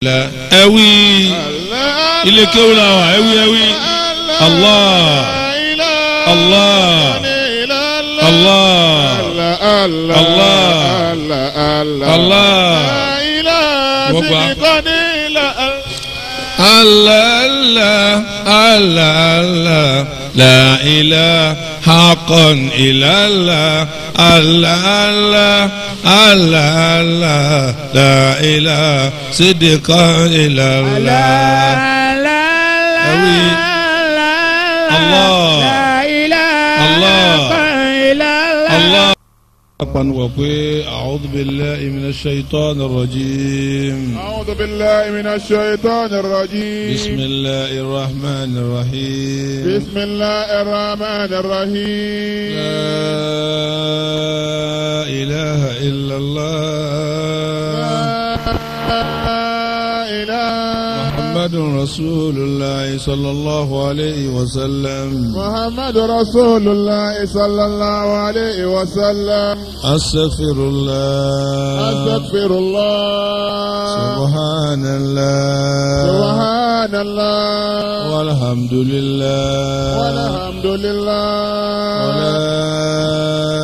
ẹwí ilé kéwù la wà ẹwí ẹwí Allah Allah Allah Allah Allah gbogbo Allah Allah Allah Allah la ilaha haqqan illallah Allah Allah Allah Allah la ilaha sidqan illallah. ẹwí Allah Allah Allah. أقن أعوذ بالله من الشيطان الرجيم أعوذ بالله من الشيطان الرجيم بسم الله الرحمن الرحيم بسم الله الرحمن الرحيم لا إله إلا الله لا إله محمد رسول الله صلى الله عليه وسلم محمد رسول الله صلى الله عليه وسلم أستغفر الله أستغفر الله سبحان الله سبحان الله والحمد لله والحمد لله ولا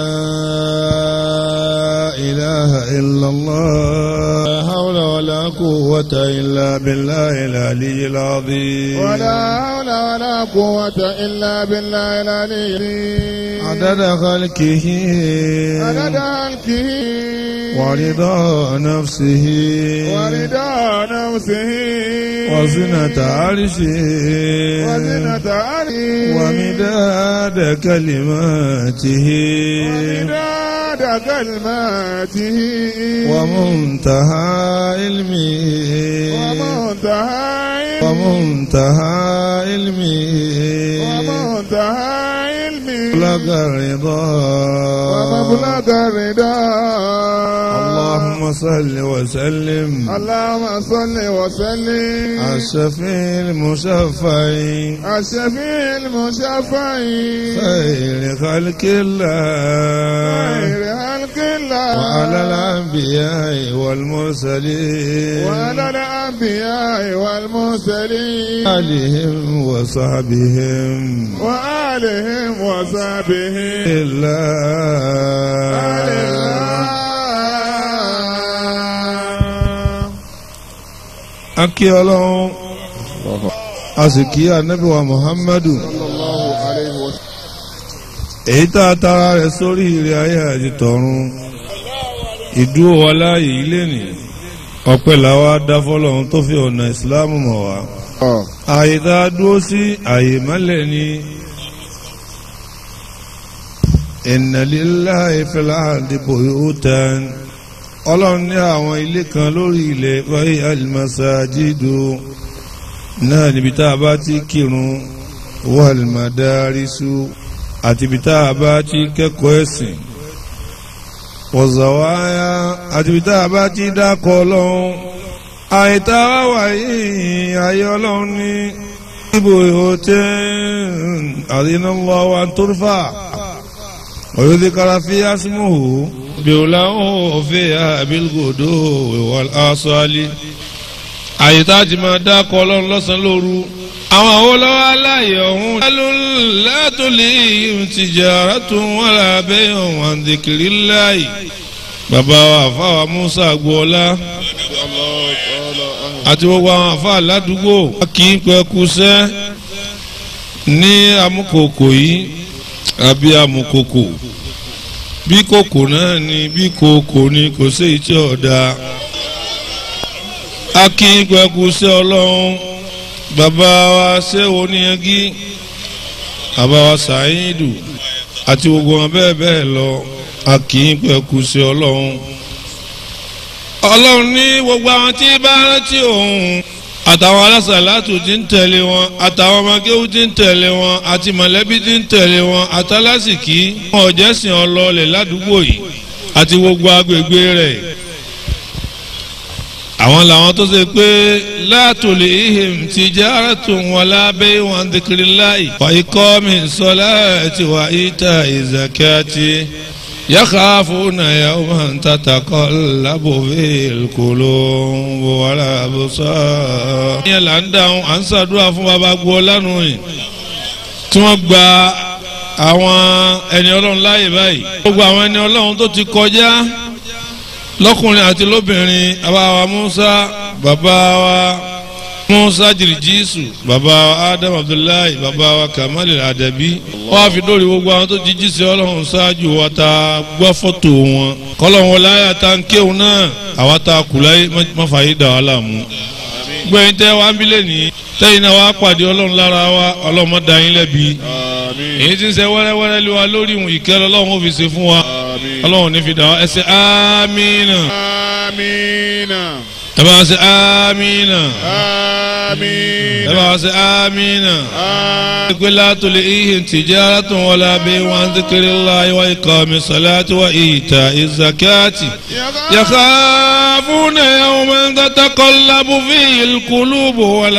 إله إلا الله لا حول ولا قوة إلا بالله العلي العظيم ولا حول ولا قوة إلا بالله العلي العظيم عدد خلقه عدد ملكه ورضا نفسه ورضا نفسه وزنة عرشه وزنة عرشه ومداد كلماته ومداد كلماته ومنتهى علمه ومنتهى علمه ومنتهى علمه ومنتهى علمه مبلغ الرضا ومبلغ الرضا اللهم صل وسلم اللهم صل وسلم على الشفيع المشفع الشفيع المشفع خير خلق الله خير خلق الله وعلى الأنبياء والمرسلين وعلى الأنبياء والمرسلين آلهم وصحبهم وآلهم وصحبه إلا akí ọlọ́run a sì kí ànábì wa muhammadu èyí tá a tara rẹ̀ sórí ilé ayé àti tọ̀run ìdúró wa láàyè ilé nì ọpẹ́ làwa dá fọ́lọ́run tó fi ọ̀nà ìsìláàmù mọ̀ wá àyè tá a dúró sí àyè mọ́lẹ̀ ni inna lillahi fil ardi buyutan ọlọ́run ní àwọn ilé kan lórí ilẹ̀ wáyé alimasajidu náà níbi tá a bá ti kírun wal madarisu àti ibi tá a bá ti kẹ́kọ̀ọ́ ẹ̀sìn wọ̀zàwáyá àti ibi tá a bá ti dákọ̀ ọlọ́run àìta wá wáyé ayé ọlọ́run ní ibò ìhòtẹ́ àdínàlọ́wọ́ àtúrfà ويذكر فيها اسمه بيوله فيها بالغدو والآصال àyè tá a ti máa dá kọ ọlọ́run lọ́sàn-án lóru àwọn àwọn olówó aláyè ọ̀hún. látòlí tìjàrá tó ń wà lábẹ́ ọ̀hún àǹdèkìrí láàyè. bàbá wa àfáwà Musa Agboola àti gbogbo àwọn àfáà ládùúgbò. kì í pẹ́ kúṣẹ́ ní amúkòkò yìí àbí amukoko bí kòkò náà ni bí kòkò ni kò sí ìtí ọ̀dà akínkpẹ́kù sí ọlọ́run bàbá wa ṣé oníyanjú bàbá wa sàyídù àti gbogbo wọn bẹ́ẹ̀ bẹ́ẹ̀ lọ akínkpẹ́kù sí ọlọ́run ọlọ́run ní gbogbo àwọn tí bá rántí òun àtàwọn alásàlátù tí ń tẹ̀lé wọn àtàwọn ọmọkéwù tí ń tẹ̀lé wọn àti mọ̀lẹ́bí tí ń tẹ̀lé wọn àtàlásìkí wọn ò jẹ́sìn ọlọ́ọ̀lẹ̀ ládùúgbò yìí àti gbogbo agbègbè rẹ̀. àwọn làwọn tó ṣe pé látòlè ihim tijaratun wala bay'un an dhikrillahi wa iqami salati wa ita'i zakati يخافون يوما تتقلب فيه القلوب والأبصار. ìyẹn là ń dáhùn à ń ṣàdúrà fún baba gbọ́ lánàá yìí tí wọ́n gba àwọn ẹni ọlọ́run láàyè báyìí. gbogbo àwọn ẹni ọlọ́run tó ti kọjá lọ́kùnrin àti lóbìnrin bàbá wa Musa bàbá wa Musa jìrìjìsù bàbá wa Adam Abdullahi bàbá wa Kamal Adabi wọ́n á fi dórí gbogbo àwọn tó ti jíṣẹ́ ọlọ́run ṣáájú wa ta gbọ́ fọ́tò wọn kọ́lọ́run wọlé ayé ta ń kéwọn náà àwa ta kù láyé má fàyè dà wà láàmú. gbẹ̀yìn tẹ́ wá ń bílẹ̀ ní tẹ́yìn náà wá pàdé ọlọ́run lára wa ọlọ́run má dá yín lẹ́bi èyí tí ń ṣe wẹ́rẹ́wẹ́rẹ́ lé wa lórí ìwọ̀n ìkẹ́ ọlọ́run ó fi ṣe fún wa ọlọ́run ní fi dà wá ẹ ṣe àmínà Amina. ẹ bá wa ṣe àmínà ẹ Amina. bá wa ṣe àmínà. Amina. لا تلئيهم تجارة ولا بيع عن ذكر الله وإقام الصلاة وإيتاء الزكاة يخافون يوما تتقلب فيه القلوب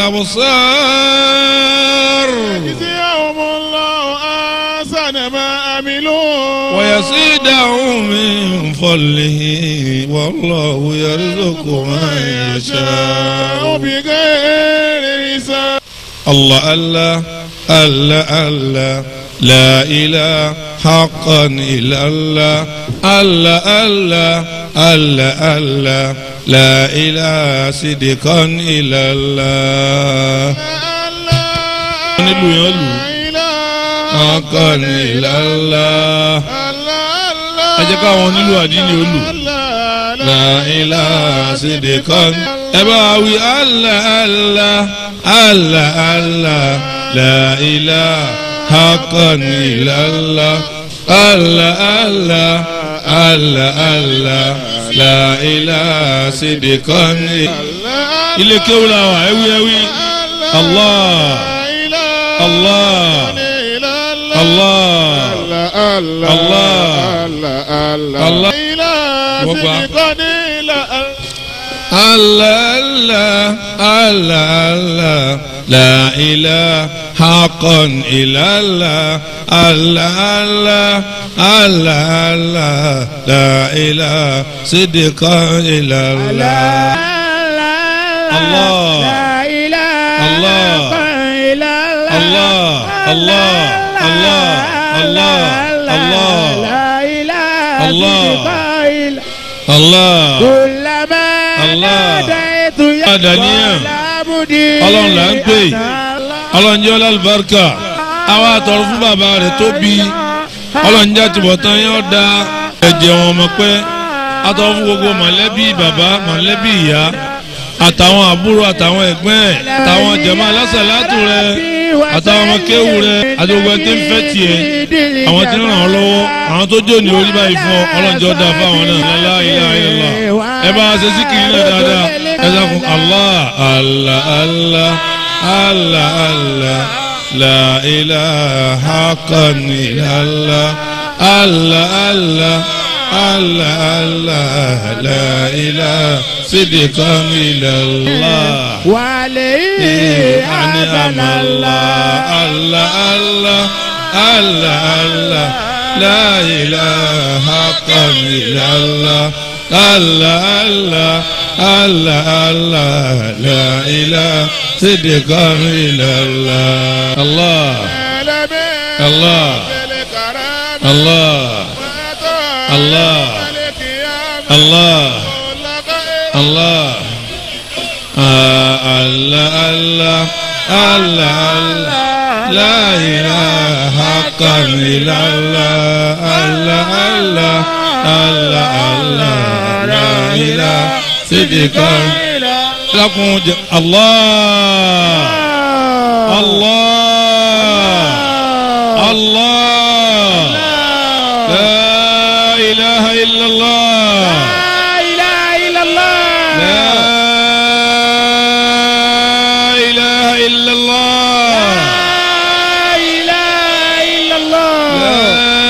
والأبصار يجزيهم الله أحسن ما عملوا ويزيدهم من فضله والله يرزق من يشاء بغير حساب الله الله الله الله لا إله حقا إلا الله الله الله الله الله لا إله صدقا إلا الله nílùú yẹn lù حقا إلا الله ẹ jẹ́ káwọn nílùú àdínní ó lù لا إله صدقا ẹ bá wí الله الله الله الله لا إله حقا إلا الله الله الله الله الله لا إله صدقا ilé kéwù la wà ẹwí ẹwí Allah Allah Allah Allah الله الله الله الله لا إله حقا إلا الله الله الله الله الله لا إله صدقا إلا الله الله الله الله الله الله الله الله الله الله كلما الله. ناديت يا أدنيا. مدير ọlọ́run là ń pè ọlọ́run jẹ́ ọlọ́lùbáríkà àwa àtọ̀rọ̀ fún bàbá rẹ̀ tó bí ọlọ́run jẹ́ àtúbọ̀tán yẹn da ẹ̀jẹ̀ wọn mọ̀ pé àtọ̀rọ̀ fún gbogbo mọ̀lẹ́bí bàbá mọ̀lẹ́bí ìyá àtàwọn àbúrò àtàwọn ẹ̀gbọ́n ẹ̀ àtàwọn jẹ̀mọ́ alásàlátù rẹ̀ àtàwọn ọmọ kéwù rẹ̀ àti gbogbo ẹni tí ń fẹ́ tiẹ̀ àwọn tí ń ràn ọ́ lọ́wọ́ àwọn tó jó ní orí báyìí fún ọ ọlọ́run jẹ́ ọ̀dà fáwọn náà la ilaha illallah ẹ bá a ṣe síkìrì náà dáadáa ẹ dákun allah allah allah allah allah la ilaha haqqan illallah allah allah allah allah la ilaha sidqan illallah. وعليه أنعم الله الله الله الله الله لا إله حقا إلا الله الله الله الله الله لا إله صدقا إلا الله الله الله الله الله الله الله آه الله الله الله الله لا إله حقا إلا الله الله الله الله الله لا إله صدقا لكم ج- الله الله الله لا إله إلا الله لا إله إلا الله لا إله إلا الله لا إله إلا الله لا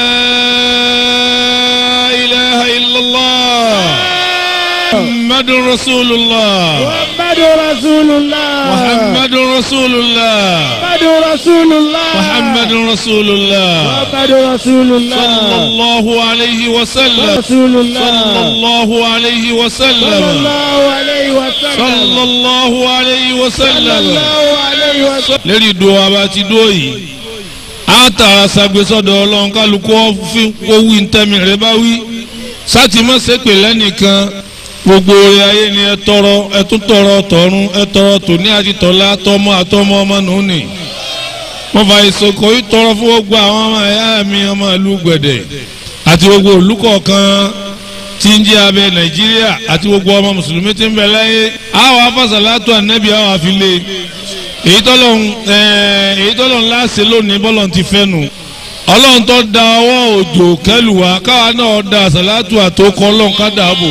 إله إلا الله محمد رسول الله محمد رسول الله محمد rasulullah محمد رسول الله muhammad rasulullah محمد رسول الله sallallahu alayhi wa sallam رسول الله sallallahu alayhi wa صلى sallam الله عليه وسلم sallallahu alayhi wa صلى sallam. الله عليه وسلم lérí ìdó abá ti dó yìí á tààrà sagbésọ́dọ̀ ọlọ́run kálukú fi owó ntẹ́mi rẹ bá wí sátìmọ́ sépè lẹ́nìkan gbogbo orí ayé ni ẹ tọrọ ẹ tún tọrọ tọ̀run ẹ tọrọ tòní àti tọ̀la tọmọ àtọmọ ọmọ nùní mo fà ìsòkò yìí tọrọ fún gbogbo àwọn ọmọ ẹ̀yà mi ọmọ ìlú gbẹ̀dẹ̀ àti gbogbo ìlú kọ̀ọ̀kan tí ń jẹ́ abẹ nàìjíríà àti gbogbo ọmọ mùsùlùmí tí ń bẹ láyé àwọn afásàlátù ànẹ́bí àwọn àfilé èyí tọ́lọ́hún ẹ̀ẹ́ èyí tọ́lọ́hún láṣẹ lónìí bọ́lọ̀ ti fẹ́ nu ọlọ́run tó da ọwọ́ òjò kẹlùwà káwa náà da àsàlátù àtòkọ ọlọ́run ká dàbò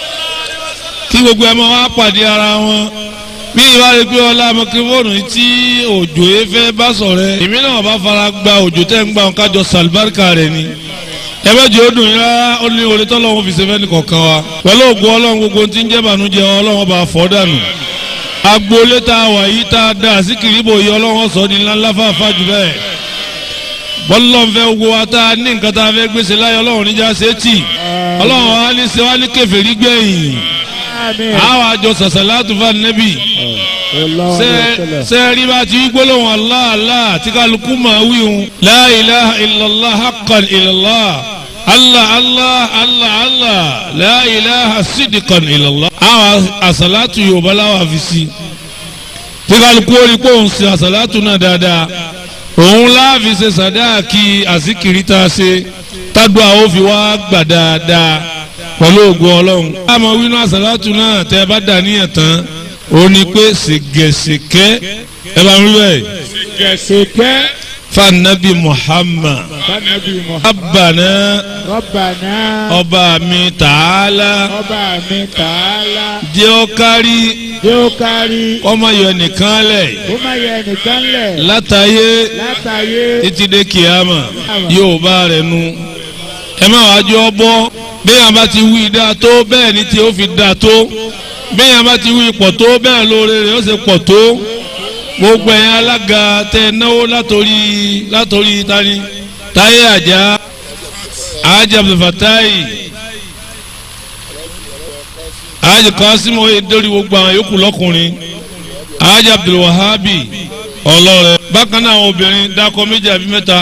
kí gbogbo ẹ̀ máa wá pàdé ara wọn bí ìwádìí pé ọlá mọkìrìfóònù tí òjò yẹn fẹ́ bá sọ̀rẹ́ èmi náà bá fara gba òjò tẹ́ ń gbà wọn kájọ sàlùbáríkà rẹ̀ ni ẹ bá jẹ́ ó dùn yín rárá ó ní orí tọ́lọ́run fi ṣe fẹ́ nìkọ̀ọ̀kan wa pẹ̀lú ògùn ọlọ́run gbogbo tí ń jẹ́ bànújẹ́ ọlọ́run bá fọ́ dànù agboolé tá a wà yìí tá a dá síkìrì bò yí ọlọ́run sọ ní ńláńlá fàáfà jù bẹ́ẹ̀ bọ́lọ́nfẹ́ wo wa tá a ní nǹkan tá a fẹ́ gbèsè láyé ọlọ́run níjà sétí ọlọ́run wa ní ṣe wá ní kèfèrí gbẹ̀yìn آمين àwọn àjọ sàṣàlátù fún nẹ́bì الله عليه وسلم sẹ́ẹ̀rí bá ti gbólóhùn Allah Allah tí kálukú máa wí hun la ilaha illallah haqqan illallah Allah Allah Allah Allah la ilaha sidqan illallah àwọn àṣàlátù yorùbá láwà fi sí tí kálukú ó rí pé òun ṣe àṣàlátù náà dáadáa òun láàfin ṣe sàdáàkì àsìkiri tá a ṣe tádùá ó fi wá gbà dáadáa pẹ̀lú ògùn ọlọ́run. àmọ́ wínú àṣàlátù náà tẹ́ ẹ bá dà níyàn tán ó ní pé ṣègẹ̀ṣèkẹ́ ẹ bá ń rí bẹ́ẹ̀ كسكة fanabi Muhammad فنبي محمد abana ربنا ọba mi tààlà ọba mi tààlà jẹ́ ọ kárí yóò kárí ọmọ yọ nìkan lẹ̀ ó má yẹ nìkan lẹ̀ látàyé látàyé títí dé kìámà yóò bá rẹ̀ nu ẹ má wàá jọ bọ́ bẹ́ẹ̀ bá ti wí dáa tó bẹ́ẹ̀ ni tí ó fi dáa tó bẹ́ẹ̀ bá ti wí pọ̀ tó bẹ́ẹ̀ lóore rẹ̀ ó sì pọ̀ tó gbogbo ẹ̀yin alága tẹ náwó látòrí látòrí tani táyé àjà ajá abdulfatai ajá kọ́símù oyèdórí gbogbo àwọn yòókù lọ́kùnrin ajá abdulwahabi ọlọ́rẹ̀ bákan náà àwọn obìnrin dákọ méjì àbí mẹ́ta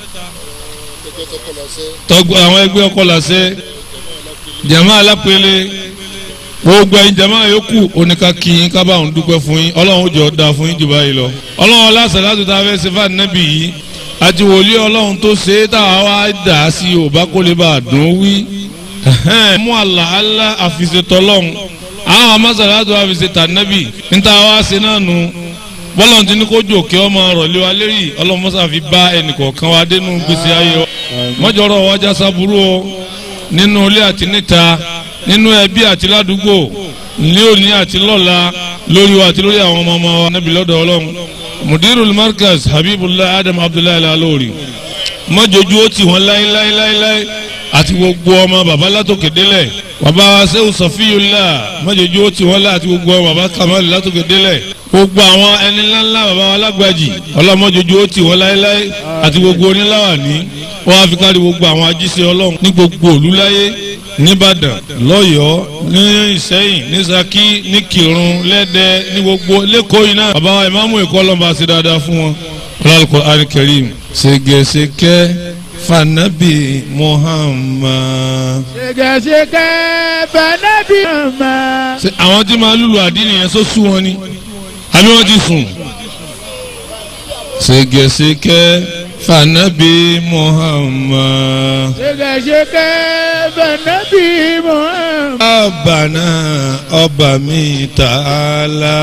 tọgbọ àwọn ẹgbẹ́ ọkọ làṣẹ jama alápẹ̀lẹ gbogbo ẹ̀yin jama yòókù oníka kí yín ká bá òun dúpẹ́ fún yín ọlọ́run jọ da fún yín jù báyìí lọ ọlọ́run ọlásà láti ta fẹ́ ṣe fún ànábì yìí àti wòlíì ọlọ́run tó ṣe é táwa wá dà á sí yorùbá kó lè bá a dùn wí mú àlàálá àfìṣetọ́lọ́run àwọn amásàlátò àfìṣetà nábì níta wá ṣe náà nù bọ́lá ti ní kó jòkè ọmọ rọ̀lẹ́ wa lérí ọlọ́mọsá fi bá ẹnìkọ̀ọ̀kan wa dénú gbèsè ayé wa mọ́jọ́rọ̀ wájà sábúrú o nínú ilé àti níta nínú ẹbí àti ládùúgbò ní òní àti lọ́la lórí wa àti lórí àwọn ọmọ ọmọ wa níbi lọ́dọ̀ ọlọ́run mudirul markaz habibullah adam abdullahi alalori mọ́jọ́jú ó ti wọ́n láéláéláé àti gbogbo ọmọ baba látòkè délẹ̀ baba wa sẹ́wù sọfíyùlá mọ́jọ́jú ó ti wọ́n lá àti gbogbo ọmọ baba kamali látòkè délẹ̀ gbogbo àwọn ẹni ńláńlá baba wa lágbàjì ọlọ́mọjọ́jú ó ti wọ́n láéláé àti gbogbo oníláwàní wọ́n á fi kárí gbogbo àwọn ajíṣẹ́ ọlọ́run ní gbogbo òlúláyé nìbàdàn lọ́yọ̀ọ́ ní ìsẹ́yìn ní saki ní kírun lẹ́dẹ́ ní gbogbo lẹ́kọ̀ọ́ yìí náà baba wa ìmáàmù ẹ̀kọ́ ọlọ́mọba ṣe dáadáa fún wọn Al-Qur'an Karim ṣègẹ̀ṣèkẹ́ fanabi Muhammad. ṣègàṣègà fanabi Muhammad. ṣe àwọn tí máa lùlù àdínì yẹn sọ sú wọn ni àbí wọn ti sùn. ṣègẹ̀ṣèkẹ́ fanabi Muhammad. ṣègàṣègà fanabi Muhammad. Abana ọba mi tààlà.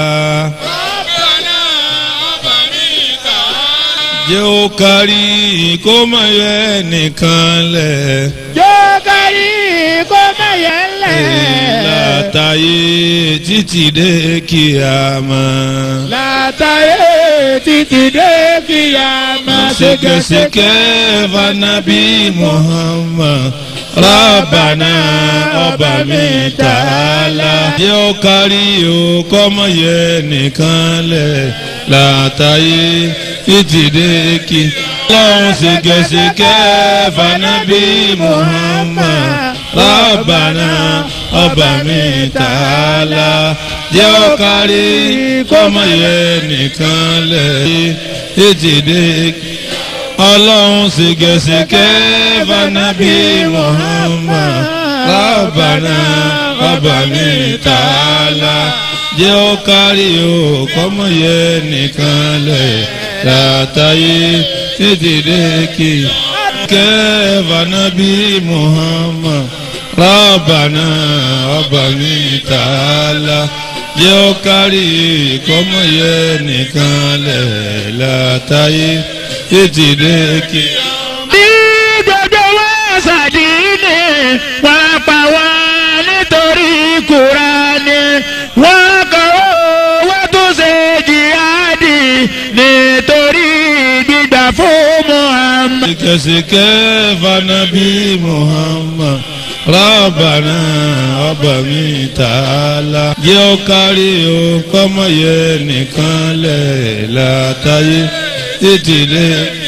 jẹ́ ó kárí kó má yẹ nìkan lẹ̀. yóò kárí kó má yẹ lẹ̀. látàyè títí dé kíyàmá. látàyè títí dé kíyàmá. ṣèkèṣèkè fanabi Muhammad rábànà ọba mi tààlà. jẹ́ ó kárí o kọ́mọ yẹ nìkan lẹ̀ látàyè títìdé kí. ọlọ́run ṣègẹ́ṣègẹ́ fanabi muhammad rábànà ọba mi tààlà. jẹ́ ó kárí kọ́mọ yẹ nìkan lẹ̀ títìdé kí ọlọ́run ṣègẹ́ṣègẹ́ fanabi muhammad rábànà ọba mi tààlà jẹ́ ó kárí o kọ́mọ yẹ nìkan lẹ̀ látàyè tètè dé kí kẹ́ fanabi muhammad rábànà ọba mi tààlà jẹ́ ó kárí kọ́mọ yẹ nìkan lẹ̀ látàyè tètè dé kí. bí gbogbo wa ṣàdínì wọ́n pa wá nítorí kúránì wọ́n kọ́ wọ́n tún ṣe jihadi nítorí gbígbà fún muhammad. Sikẹsikẹ fanabi Muhammad rábànà ọba mi tààlà jẹ́ ó kárí o kọ́mọ yẹ nìkan lẹ̀ látàyè tètè dé.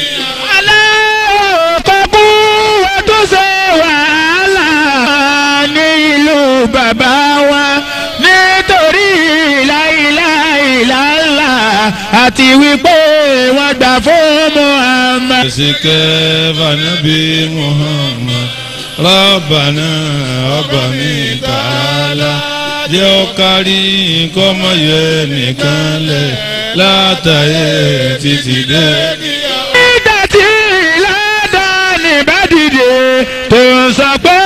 alákọ̀ọ́kú wọ́n tún ṣe wàhálà ní ìlú bàbá wa nítorí láìláìláìlá àti wípé wọ́n gbà fún muhammad. Sikẹsikẹ fanabi Muhammad rábànà ọba mi tààlà jẹ́ ó kárí kọ́mọ yẹ nìkan lẹ̀ látàyè tètè dé. nígbà tí ládàáni bá dìde tó ń sọ pé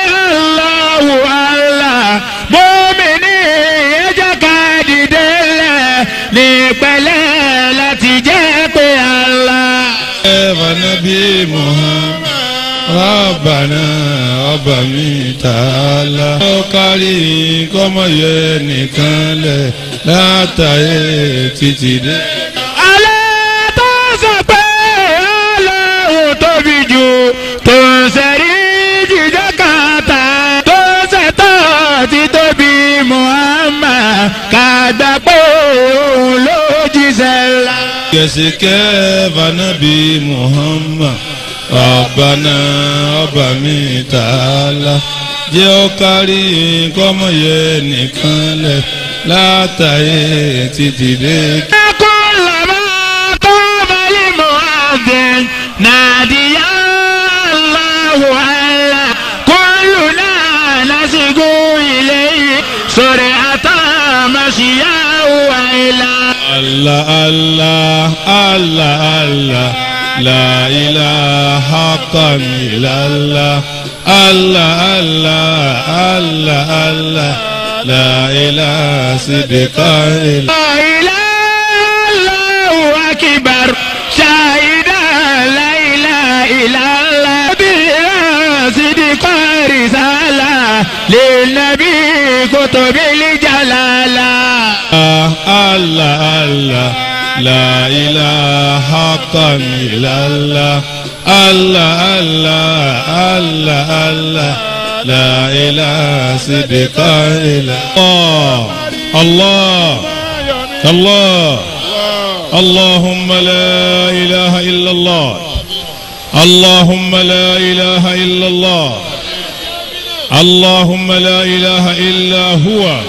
Allahu Allah mọ́mìnì ẹjọ́ ká dìde lẹ̀ ní pẹ̀lẹ́ láti jẹ́ pé Allah. Fanabi Muhammad Rabbana ọba mi tààlà. Ó kárí kọ́mọ yẹ nìkan lẹ̀ látàyè títí dé. alẹ́ tó sọ pé Ọlọ́run tóbi jù tó ń sẹ́rí jíjọ́ kàtà tó ṣètò ti tóbi Muhammad kàgbà pé òun ló jíṣẹ́ ńlá. Kẹ̀sìkẹ́ Fanabi Muhammad Rabbana ọba mi tààlà. Jẹ́ ó kárí kọ́mọ yẹ nìkan lẹ̀ látàyè títí dé. كلما قام المؤذن نادي يا الله الله كلنا نسق إليه سرعة مشياه وإلى Allah Allah Allah Allah La ilaha haqqan illallah Allah Allah Allah Allah La ilaha sidqan illallah لا إله الله أكبر شاهدا لا إله إلا الله بلا صدق رسالة للنبي كتب الجلالة Allah Allah La ilaha haqqan illallah Allah Allah Allah Allah La ilaha sidqan illallah Allah Allah اللهم لا إله إلا الله اللهم لا إله إلا الله اللهم لا إله إلا هو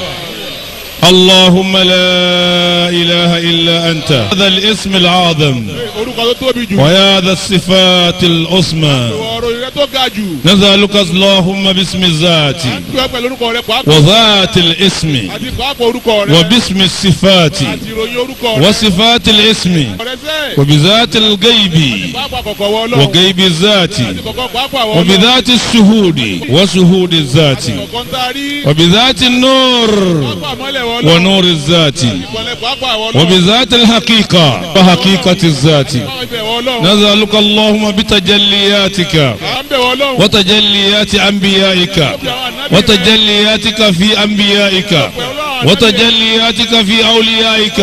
اللهم لا إله إلا أنت هذا الاسم العظم orúkọ tó tóbi jù وهذا الصفات العظمى ọ̀rọ̀ rẹ tó ga jù نسألك اللهم باسم الذات tí wọ́n pẹ̀lú orúkọ rẹ pàápàá وذات الاسم àti pàápàá orúkọ rẹ وباسم الصفات àti ìròyìn orúkọ rẹ وصفات الاسم ọ̀rẹ́ sẹ́ وبذات الغيب pàápàá kọ̀kọ̀ wọ ọlọ́run وغيب الذات àti kọ̀kọ̀ pàápàá wọ ọlọ́run وبذات الشهود وشهود الذات kọ̀kọ̀ ń taari وبذات النور pàápàá mọ́lẹ̀ wọ ọlọ́run ونور الذات ìkọlẹ̀ pàápàá wọ ọlọ́run وبذات الحقيقة وحقيقة الذات pàápàá ibẹ̀ wọ ọlọ́run نسألك اللهم بتجلياتك à ń bẹ̀ wọ ọlọ́run وتجليات أنبيائك وتجلياتك في أنبيائك وتجلياتك في أوليائك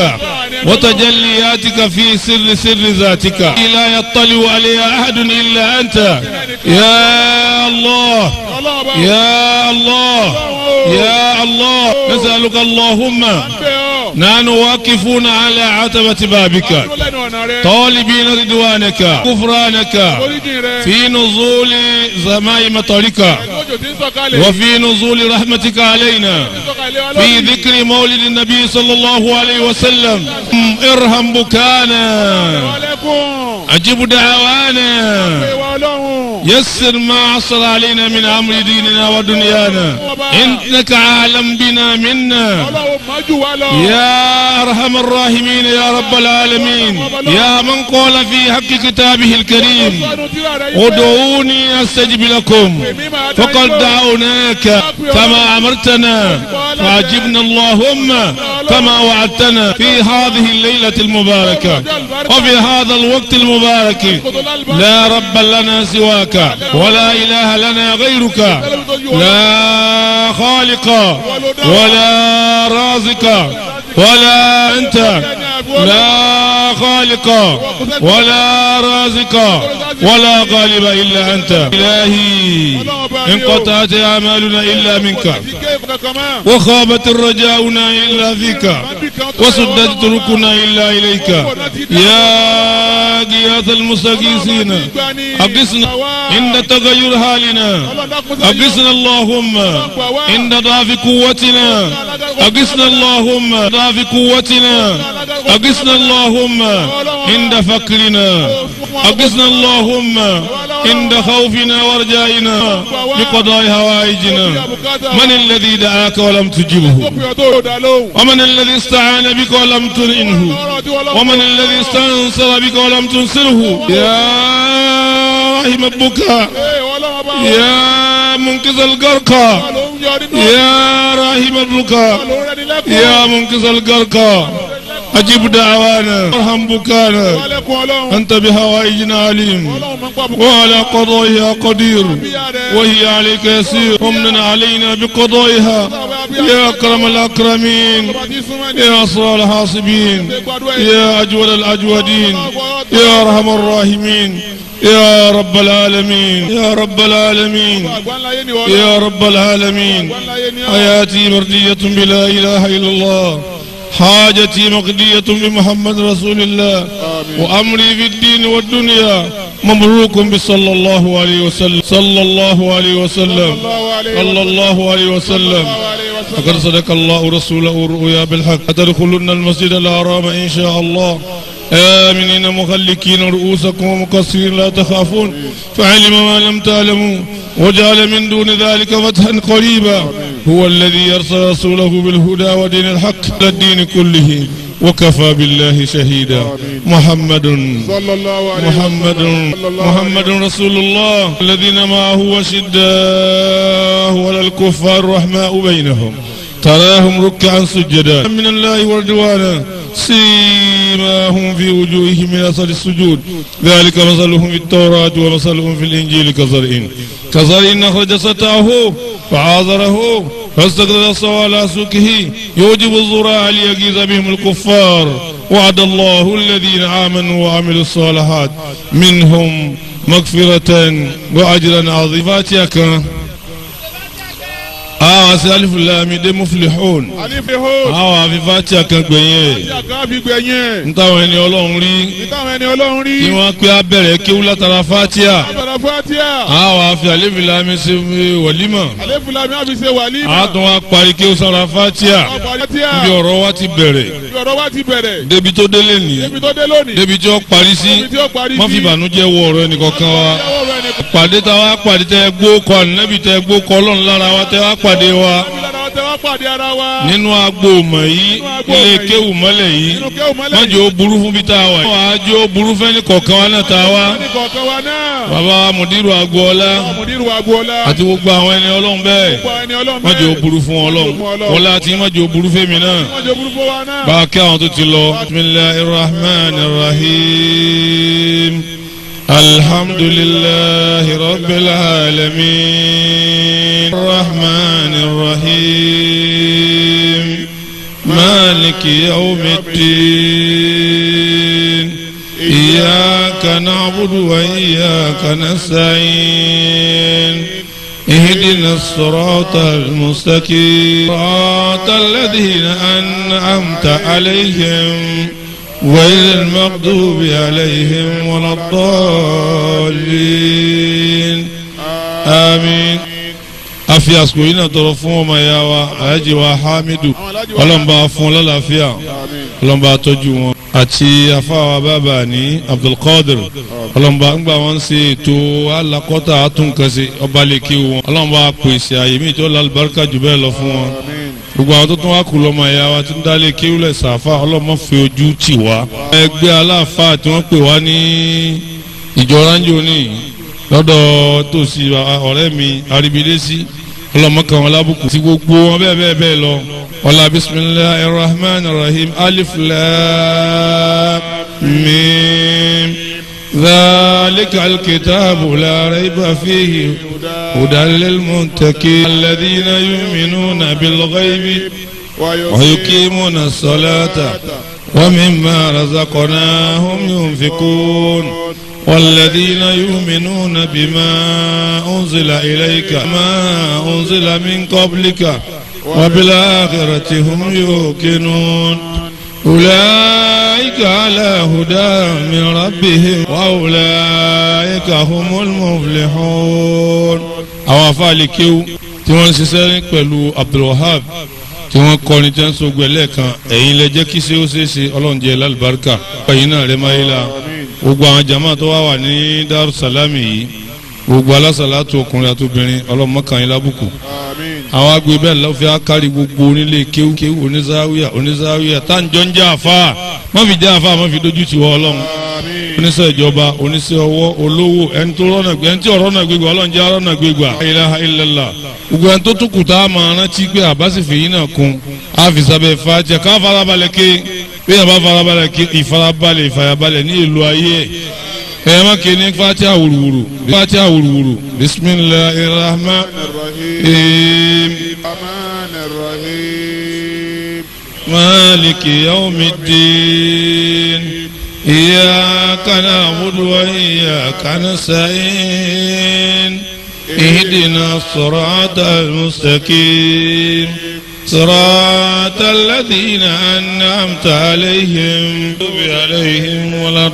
وتجلياتك في سر سر ذاتك لا يطلع عليها أحد إلا أنت kan. يا الله ọlọ́run bá يا الله يا الله نسألك اللهم bẹ̀ ọ́. نحن واقفون على عتبة بابك dúró lẹ́nu ọ̀nà rẹ. طالبين رضوانك غفرانك oríjìn rẹ. في نزول زماء مطرك ẹ̀gbọ́jò tí ń sọ̀kalẹ̀. وفي نزول رحمتك علينا sọ̀kalẹ̀ wa في lórí. ذكر مولد النبي صلى الله عليه وسلم ارحم بكانا wàlẹ́kùn. أجب دعوانا pé wa ọlọ́run. يسر ما عصر علينا من أمر ديننا ودنيانا إنك عالم بنا منا ọlọ́run mọ́jú wa lọ. يا أرحم الراحمين يا رب العالمين يا من قال في حق كتابه الكريم sọ́dún tíra rẹ yìí pé. ادعوني أستجب لكم èmi máa dá فقد yín lọ. دعوناك كما أمرتنا فعجبنا اللهم كما وعدتنا في هذه الليلة المباركة وفي هذا الوقت المبارك لا رب لنا سواك ولا إله لنا غيرك لا خالق ولا رازق ولا أنت لا خالق ولا رازق ولا غالب إلا أنت إلهي انقطعت أعمالنا إلا منك kíkẹ́ kankan mọ́. وخابت الرجاؤنا إلا فيك وسدت طرقنا إلا إليك يا غياث المستغيثين أقسنا عند تغير حالنا أقسنا اللهم عند ضعف قوتنا أقسنا اللهم ضعف قوتنا أقسنا اللهم عند فقرنا أقسنا اللهم عند خوفنا ورجائنا بقضاء هوائجنا من الذي دعاك ولم تجبه Kópin ọ̀tọ̀ òdà lóhùn. ومن الذي استعان بك ولم تنعنه ọ̀rọ̀ tí wọ́n lọ́wọ́. ومن الذي استنصر بك ولم تنصره يا رحم البكاء ee ọlọ́wọ́ bá wọn. يا منقذ الغرقى ló ń yọ nínú. يا رحم البكاء ló ń rẹ́ni lẹ́kùn. يا منقذ الغرقى أجب دعوانا ارحم بكانا wàlẹ́kùn ọlọ́run. أنت بهوائجنا عليم ọlọ́run máa ń pa bùkún. وعلى قضائها قدير bíyà rẹ̀. وهي عليك يسير ومن علينا بقضائها يا أكرم الأكرمين ọba tí súnmọ́ ní. يا أسرى الحاسبين يا أجود الأجودين يا أرحم الراحمين يا رب العالمين يا رب العالمين àgbáńláyé ni wọ́n. يا رب العالمين àgbáńláyé ni ọ́. حياتي مردية بلا إله إلا الله حاجتي مقضية بمحمد رسول الله وأمري في الدين والدنيا مبروك بصلى الله عليه وسلم صلى الله عليه وسلم صلى الله عليه وسلم فقد صدق الله رسوله الرؤيا بالحق أتدخلن المسجد الحرام إن شاء الله آمنين مخلكين رؤوسكم ومقصرين لا تخافون فعلم ما لم تعلموا وجعل من دون ذلك فتحا قريبا هو الذي يرسل رسوله بالهدى ودين الحق للدين كله وكفى بالله شهيدا محمد صلى الله عليه محمد محمد رسول الله الذين معه وشداه ولا الكفار رحماء بينهم تراهم ركعا سجدا من الله ورضوانا سيماهم في وجوههم من اثر السجود ذلك مثلهم في التوراة ومثلهم في الانجيل كزرع كزرع اخرج سطعه فعاذره فاستقر الصوى على سوقه يوجب الزراع ليغيظ بهم الكفار وعد الله الذين امنوا وعملوا الصالحات منهم مغفرة واجرا عظيما فاتيك àwọn àti alifulami muflihun alifiho. àwọn àfifáàtì àkàngbẹ̀yìn ẹ̀ tí a kàn fi gbẹ̀yìn. ntáwọn ẹni ọlọ́run rí nítawọn ẹni ọlọ́run rí. kí wọ́n pé abẹ́rẹ́ kéwú látara fátíà àbàrà fatia. àwọn àfi alifulami ṣe wọ̀límọ̀ alefulami àfi ṣe wàlímà. àtún wa parí kéwú sára fátíà ọ̀pọ̀ fatia. bí ọ̀rọ̀ wa ti bẹ̀rẹ̀ bí ọ̀rọ̀ wa ti bẹ̀rẹ̀. débi tó délé ní débi tó dé lónìí. débi tí ó parí sí débi tí ó parí sí. má fi ìbànújẹ́ wọ ọ̀rọ̀ ẹnìkankan wa ìyàwó rẹ̀ nìkan. pàdé tá a wá pàdé tẹ gbó kọ ànábì tẹ gbó kọ ọlọ́run lára wa tẹ wá pàdé wa ìlànà ọ̀tẹ̀ wá pàdé ara wa. nínú agbo mọ̀ yìí ilé kéwù mọ́lẹ̀ yìí nínú kéwù mọ́lẹ̀ má jẹ́ ó burú fún bí tá a wà yìí. wọ́n á jẹ́ ó burú fẹ́ni kọ̀ọ̀kan wa náà tá a wá. ní kọ̀ọ̀kan wa náà. bàbá wa mùdírù agboola ọmọdéru agboola. àti gbogbo àwọn ẹni ọlọ́run bẹ́ẹ̀ gbogbo ẹni ọlọ́run má jẹ́ ó bẹ́ẹ̀. burú fún ọlọ́run wọ́n láti má jẹ́ ó burú fẹ́mi náà. wọ́n jẹ́ burúkú wa náà. bá a kí àwọn tó ti lọ. bisimilahi rahman rahim alhamdulilahi rabbil alamin rahman rahim maliki yawmiddin iyyaka. إياك نعبد وإياك نستعين اهدنا الصراط المستقيم صراط الذين أنعمت عليهم غير المغضوب عليهم ولا الضالين آمين afi àsìkò yìí náà tọrọ fún ọmọ ìyá wa alhaji wa hamidu ọlọ́mọba fún ọlọ́láfíà ọlọ́mọba tọ́jú wọn àti afáwa bàbá ní abdulkadir ọlọ́mọba ńgbà wọn ṣe ètò alakọ́ta àtúnkànṣe ọba lèkì wọn ọlọ́mọba pèsè àyè mi tí ó lálùbáríkà jù bẹ́ẹ̀ lọ fún wọn gbogbo àwọn tó tún wá kú lọ́mọ ìyá wa tí ń dálé kéwúlẹ̀ sàfà ọlọ́mọ fi ojú tì wá. ẹgbẹ́ aláàfáà tí wọ́n pè wá ní ìjọ ránjò ní lọ́dọ̀ tòsí ọ̀rẹ́ mi aríbidésí ọlọ́mọ kan wọn lábùkù sí gbogbo wọn bẹ́ẹ̀ bẹ́ẹ̀ bẹ́ẹ̀ lọ. ọlá bisimilahi rahman rahim alif lam mim ذلك الكتاب لا ريب فيه هدى للمتقين الذين يؤمنون بالغيب ويقيمون الصلاة ومما رزقناهم ينفقون والذين يؤمنون بما أنزل إليك ما أنزل من قبلك وبالآخرة هم يوقنون أولئك على هدى من ربهم وأولئك هم المفلحون àwọn afáàlì kéwú tí wọ́n ń ṣiṣẹ́ pẹ̀lú Abdulwahab tí wọ́n kọrin tí wọ́n ń sọgbẹ́ lẹ́ẹ̀kan ẹ̀yin lẹ jẹ́ kí ṣe ó ṣe é ṣe ọlọ́run jẹ́ lálùbáríkà ẹ̀yin náà rẹ̀ máa yé la gbogbo àwọn jama tó wá wà ní Darussalami yìí gbogbo alásàlátù ọkùnrin àti obìnrin ọlọ́mọkànlá lábùkù àwọn agbe bẹ́ẹ̀ lọ́ọ́ fi ákárí gbogbo onílé kéwú kéwú onízáwíà onízáwíà táǹjọ́ ń jẹ́ àfa má fi jẹ́ àfa má fi dojú ti wọ ọlọ́run oníṣẹ́ ìjọba oníṣẹ́ ọwọ́ olówó ẹni tó rọ́nà gbé ẹni tí ọ̀rọ̀ náà gbégbá ọlọ́run jẹ́ ọ̀rọ̀ náà gbégbá ilaha illallah gbogbo ẹni tó tún kù tá a máa rántí pé àbáṣe fèyí náà kun àfìsàbẹ̀ fàájẹ ká farabalẹ̀ ké bí yàrá farabalẹ̀ ké ìfarabalẹ̀ ìfàyàbalẹ̀ ní ìlú ayé ẹ̀ ẹ̀ má ké ní fatiha wùrùwùrù fatiha wùrùwùrù bisimilahi rahman rahim maliki yawmiddin. إياك نعبد وإياك نستعين اهدنا الصراط المستقيم صراط الذين أنعمت عليهم عليهم ولا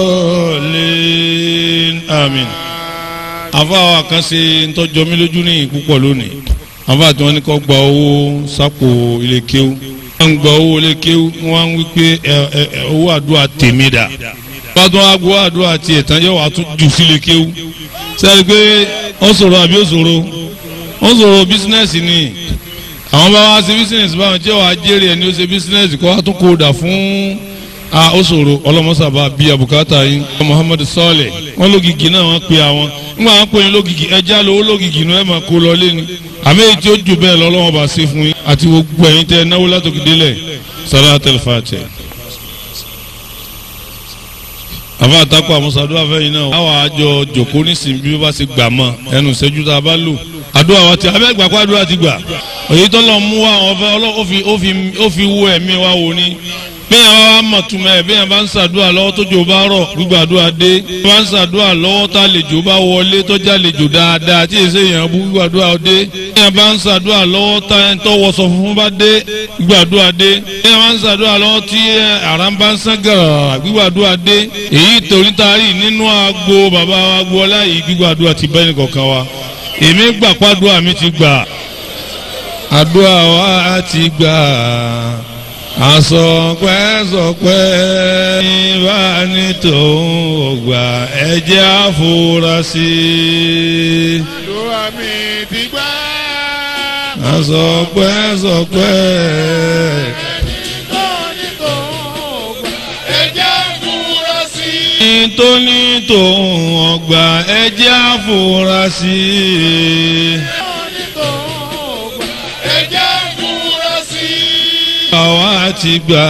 الضالين آمين àfáà kan ṣe ntọ́jọ́ mi lójú ní púpọ̀ lónìí àfáà tí wọ́n ní kó gba owó sápò ilé kéwú wọ́n gba owó ilé kéwú wọ́n wí pé owó àdúrà tèmi dà wọ́n tún wá gbọ́ àdúrà tiẹ̀ tán yóò wá tún jù sílé kéwú sẹ́ni pé ó ṣòro àbí ó ṣòro ó ṣòro bísínẹ́sì ni àwọn bá wá ṣe bísínẹ́sì báwọn tí wàá jèrè ẹni ó ṣe bísínẹ́sì kó wá tún kó dà fún a ó ṣòro ọlọ́mọṣàbá bíi àbùkátà yín Muhammad sọ́ọ̀lẹ̀ wọ́n lógìgì náà wọ́n pe àwọn nígbà wọn pe lógìgì ẹja lówó lógìgì náà ẹ̀ máa kó lọ lé ni àmì èyí tí ó jù bẹ́ẹ̀ lọ́lọ́wọ́n bá ṣe fún yín àti gbogbo ẹ̀yin tẹ́ náwó látòkè délẹ̀ salatul Fatiha. àfa àtakọ àmúṣadúrà fẹ́yìn náà àwọn àjọ jòkó nísìnyí bí wọ́n bá ti gbà mọ́ ẹnu ìṣẹ́jú tá a bá lò àdúrà wa ti abẹ́ gbàgbọ́ àdúrà ti gbà èyí tó lọ mú wa ọ̀fẹ́ ó fi wú ẹ̀mí wa wò ni bẹ́ẹ̀ wá wá mọ̀ túmọ̀ ẹ̀ bẹ́ẹ̀ bá ń ṣàdúrà lọ́wọ́ tó jò bá rọ̀ gbígbàdúrà dé bẹ́ẹ̀ bá ń ṣàdúrà lọ́wọ́ tá àlejò bá wọlé tó jẹ́ àlejò dáadáa tí èsè èèyàn bú gbígbàdúrà dé bẹ́ẹ̀ bá ń ṣàdúrà lọ́wọ́ tá ẹni tó wọṣọ funfun bá dé gbígbàdúrà dé bẹ́ẹ̀ bá ń ṣàdúrà lọ́wọ́ tí àrà ń bá ń sán gàrà gbígbàdúrà dé èyí torí taari nínú agbo bàbá agbo ọlá yìí gbígbàdúrà ti bẹ́ẹ̀ nìkọ̀ọ̀kan wa èmi gbà pàdúrà mi ti gbà àdúrà wa ti gbà àsọpẹ́sọpẹ́ ìbá ní tòun ògbà ẹ̀jẹ̀ àfúrásì. àdúrà mi ti gbà. àsọpẹ́sọpẹ́. nítorí tòun ọgbà ẹ̀jẹ̀ àfúrásì. àwa ti gbà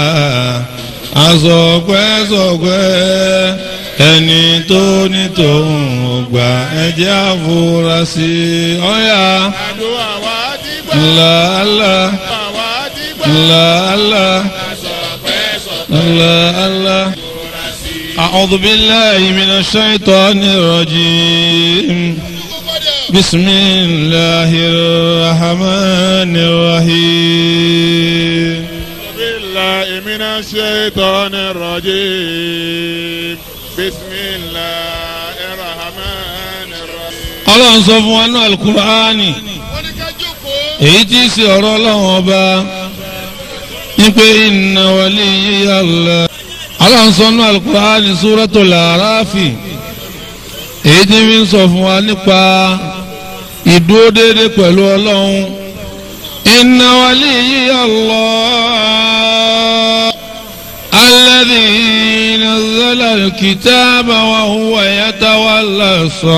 àsọpẹ́sọpẹ́ ẹni tó ní tòun ò gbà ẹjẹ́ àfúrásì ọ̀yà àdúrà wa ti gbà. ńláńlá àdúrà wa ti gbà. ńláńlá ńláńlá أعوذ بالله من الشيطان الرجيم بسم الله الرحمن الرحيم بالله من الشيطان الرجيم بسم الله الرحمن الرحيم ọlọ́run sọ fún wa ní alukur'ani èyí tí í ṣe ọ̀rọ̀ ọlọ́run ọba ní pé inna waliyya Allah ọlọ́run sọ ní alukur'ani suratul Arafi èyí tí fi ń sọ fún wa nípa ìdúró déédéé pẹ̀lú ọlọ́run inna waliyya Allah alladhi nazzala al-kitaba wa huwa yatawalla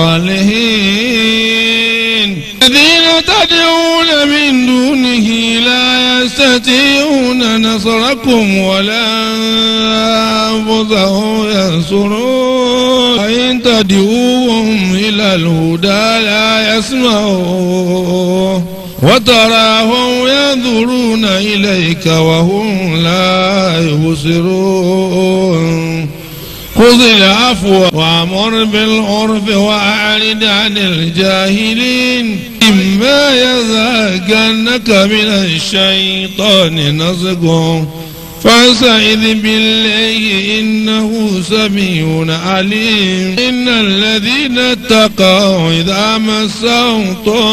as-salihin الذين تدعون من دونه لا يستطيعون نصركم ولا أنفسهم ينصرون وإن تدعوهم إلى الهدى لا يسمعون وتراهم ينظرون إليك وهم لا يبصرون خذ العفو وامر بالعرف واعرض عن الجاهلين إما يزهقنك من الشيطان نزغ فاستعذ بالله إنه سميع عليم إن الذين اتقوا إذا مسهم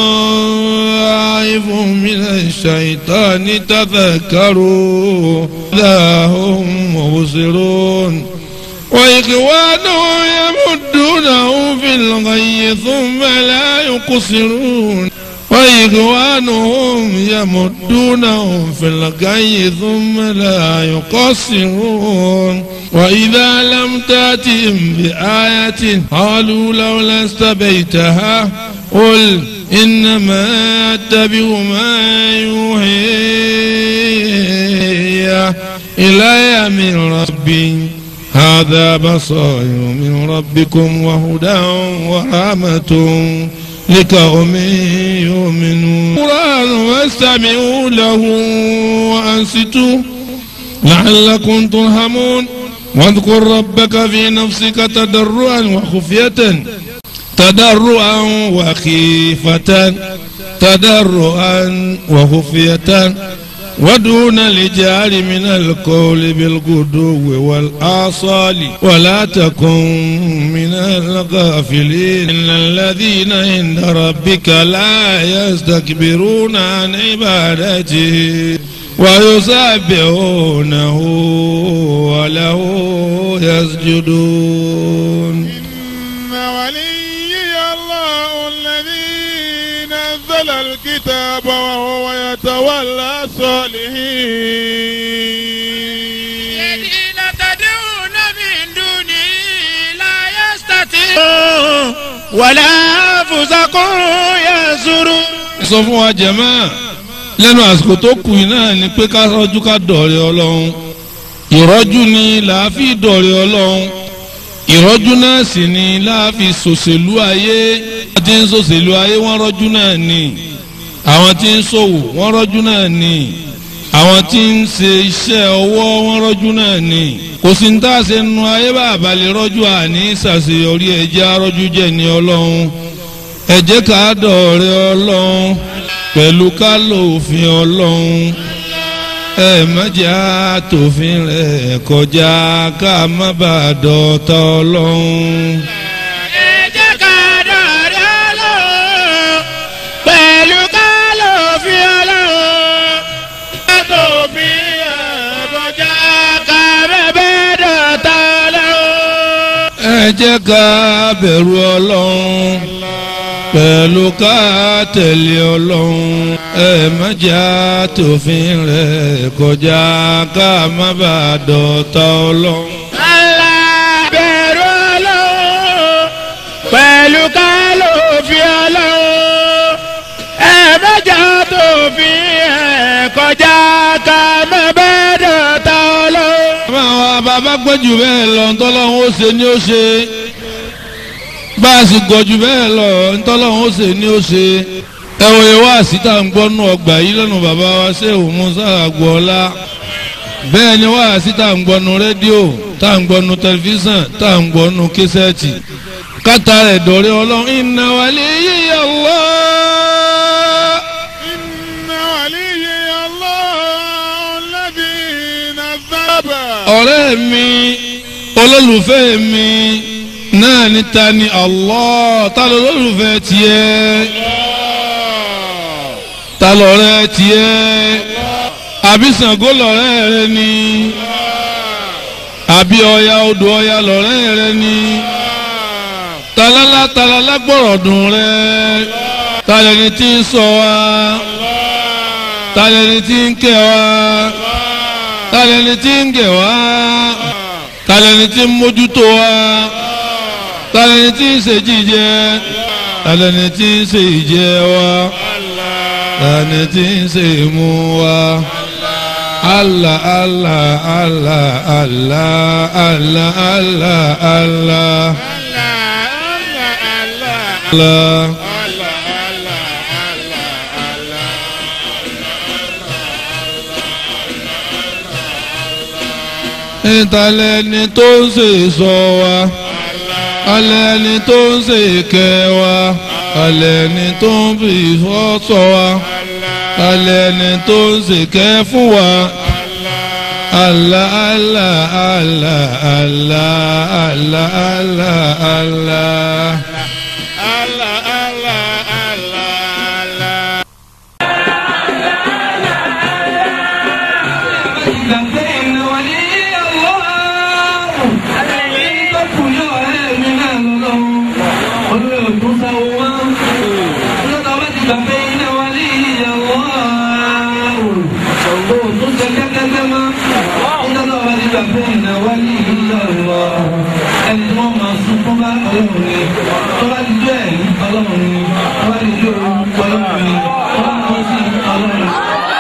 طائف من الشيطان تذكروا إذا هم مبصرون وإخوانه يمدونه في الغي ثم لا يقصرون وإخوانهم يمدونهم في الغي ثم لا يقصرون وإذا لم تأتهم بآية قالوا لولا استبيتها قل إنما أتبع ما يوحي إلي من ربي هذا بصائر من ربكم وهدى ورحمة لقوم يؤمنون قرآن فاستمعوا له وأنصتوا لعلكم ترحمون واذكر ربك في نفسك تضرعا وخفية تضرعا وخيفة تضرعا وخفية ودون الجار من القول بالغدو والآصال ولا تكن من الغافلين إن الذين عند ربك لا يستكبرون عن عبادته ويسبحونه وله يسجدون إن وليي الله الذي نزل الكتاب وهو يتولى الصالحين الذين تدعون من دونه لا يستطيعون ولا أنفسكم ينصرون sọ fún wa jẹ̀mọ́ lẹ́nu àsìkò tó kù yìí náà ni pé ká rọ́jú ká dọ̀rẹ́ ọlọ́run ìrọ́jú ni làáfi dọ̀rẹ́ ọlọ́run ìrọ́jú náà sì ni láàfi sòṣèlú ayé àwọn tí ń sòṣèlú ayé wọ́n rọ́jú náà ni àwọn tí ń ṣòwò wọ́n rọ́jú náà ni àwọn tí ń ṣe iṣẹ́ ọwọ́ wọ́n rọ́jú náà ni kò sí ní tá a ṣe nu ayé bá àbálẹ̀ rọ́jú àní ṣàṣeyọrí ẹ̀jẹ̀ arọ́jú jẹ́ ní ọlọ́run ẹ jẹ́ ká dọ̀rẹ́ ọlọ́run pẹ̀lú ká lò òfin ọlọ́run ẹ má jẹ́ àtòfin rẹ̀ kọjá ká má bàa dọ̀tá ọlọ́run. ẹ jẹ́ ká dọ̀rẹ́ Ọlọ́run pẹ̀lú ká lò fi Ọlọ́run ká tó fi ẹ̀bọ̀já ká bẹ́ẹ̀ dọ̀tá Ọlọ́run. ẹ jẹ́ ká bẹ̀rù ọlọ́run pẹ̀lú ká tẹ̀lé ọlọ́run ẹ má jẹ́ àtòfin rẹ̀ kọjá ká má bàa dọ̀tá ọlọ́run. Allah bẹ̀rù Ọlọ́run pẹ̀lú ká lò fi Ọlọ́run ẹ mẹ́jọ tó fi ẹ̀ kọjá ká má bẹ́ẹ̀ dọ̀tá Ọlọ́run. bàbá wa bàbá gbẹ́jù bẹ́ẹ̀ lọ ntọ́lọ́hún ó ṣe ni ó ṣe bá a sì gọ̀jù bẹ́ẹ̀ lọ ntọ́lọ́hún ó ṣe ni ó ṣe ẹ wòye wá síta ń gbọ́ nù ọgbà yìí lẹ́nu bàbá wa ṣé òun musa àgbọ̀ọ́lá bẹ́ẹ̀ ni wáàsí tá à ń gbọ́nu rédíò tá à ń gbọ́nu tẹlifíṣàn tá à ń gbọ́nu késẹ́ẹ̀tì kátà rẹ̀ dọ̀rẹ́ ọlọ́run inna waliyya Allah. إن ولي الله الذي نذب ọ̀rẹ́ mi olólùfẹ́ mi náà ní ta ni Allah ta ló lólùfẹ́ tiẹ̀ ta lọ̀rẹ́ tiẹ̀ àbí Ṣàngó lọ̀rẹ́ rẹ ni àbí Ọya odò Ọya lọ̀rẹ́ rẹ ni talala talala gbọ́rọ̀ dùn rẹ talẹni tí ń ṣọ́ wa talẹni tí ń kẹ́ wa talẹni tí ń gẹ̀ wá talẹni tí ń mójútó wa talẹni tí ń ṣe jíjẹ talẹni tí ń ṣe ìjẹ wa talẹni tí ń ṣe ìmú wa. Allah Allah Allah Allah Allah Allah Allah Allah. ìtàlẹ́ni tó ń ṣe sọ wa alẹ́ni tó ń ṣe kẹ́ wa alẹ́ni tó ń fi ìfọ́ sọ wa alẹ́ni tó ń ṣe kẹ́ fún wa. Allah Allah Allah Allah Allah Allah Allah. Allah Allah Allah Allah ẹni tí wọ́n máa sún fún bá ọlọ́run ni tó bá ti jẹ́ ẹ̀rí ọlọ́run ni tó bá ti jẹ́ òun ọlọ́run ni tó bá ti sí ọlọ́run ni.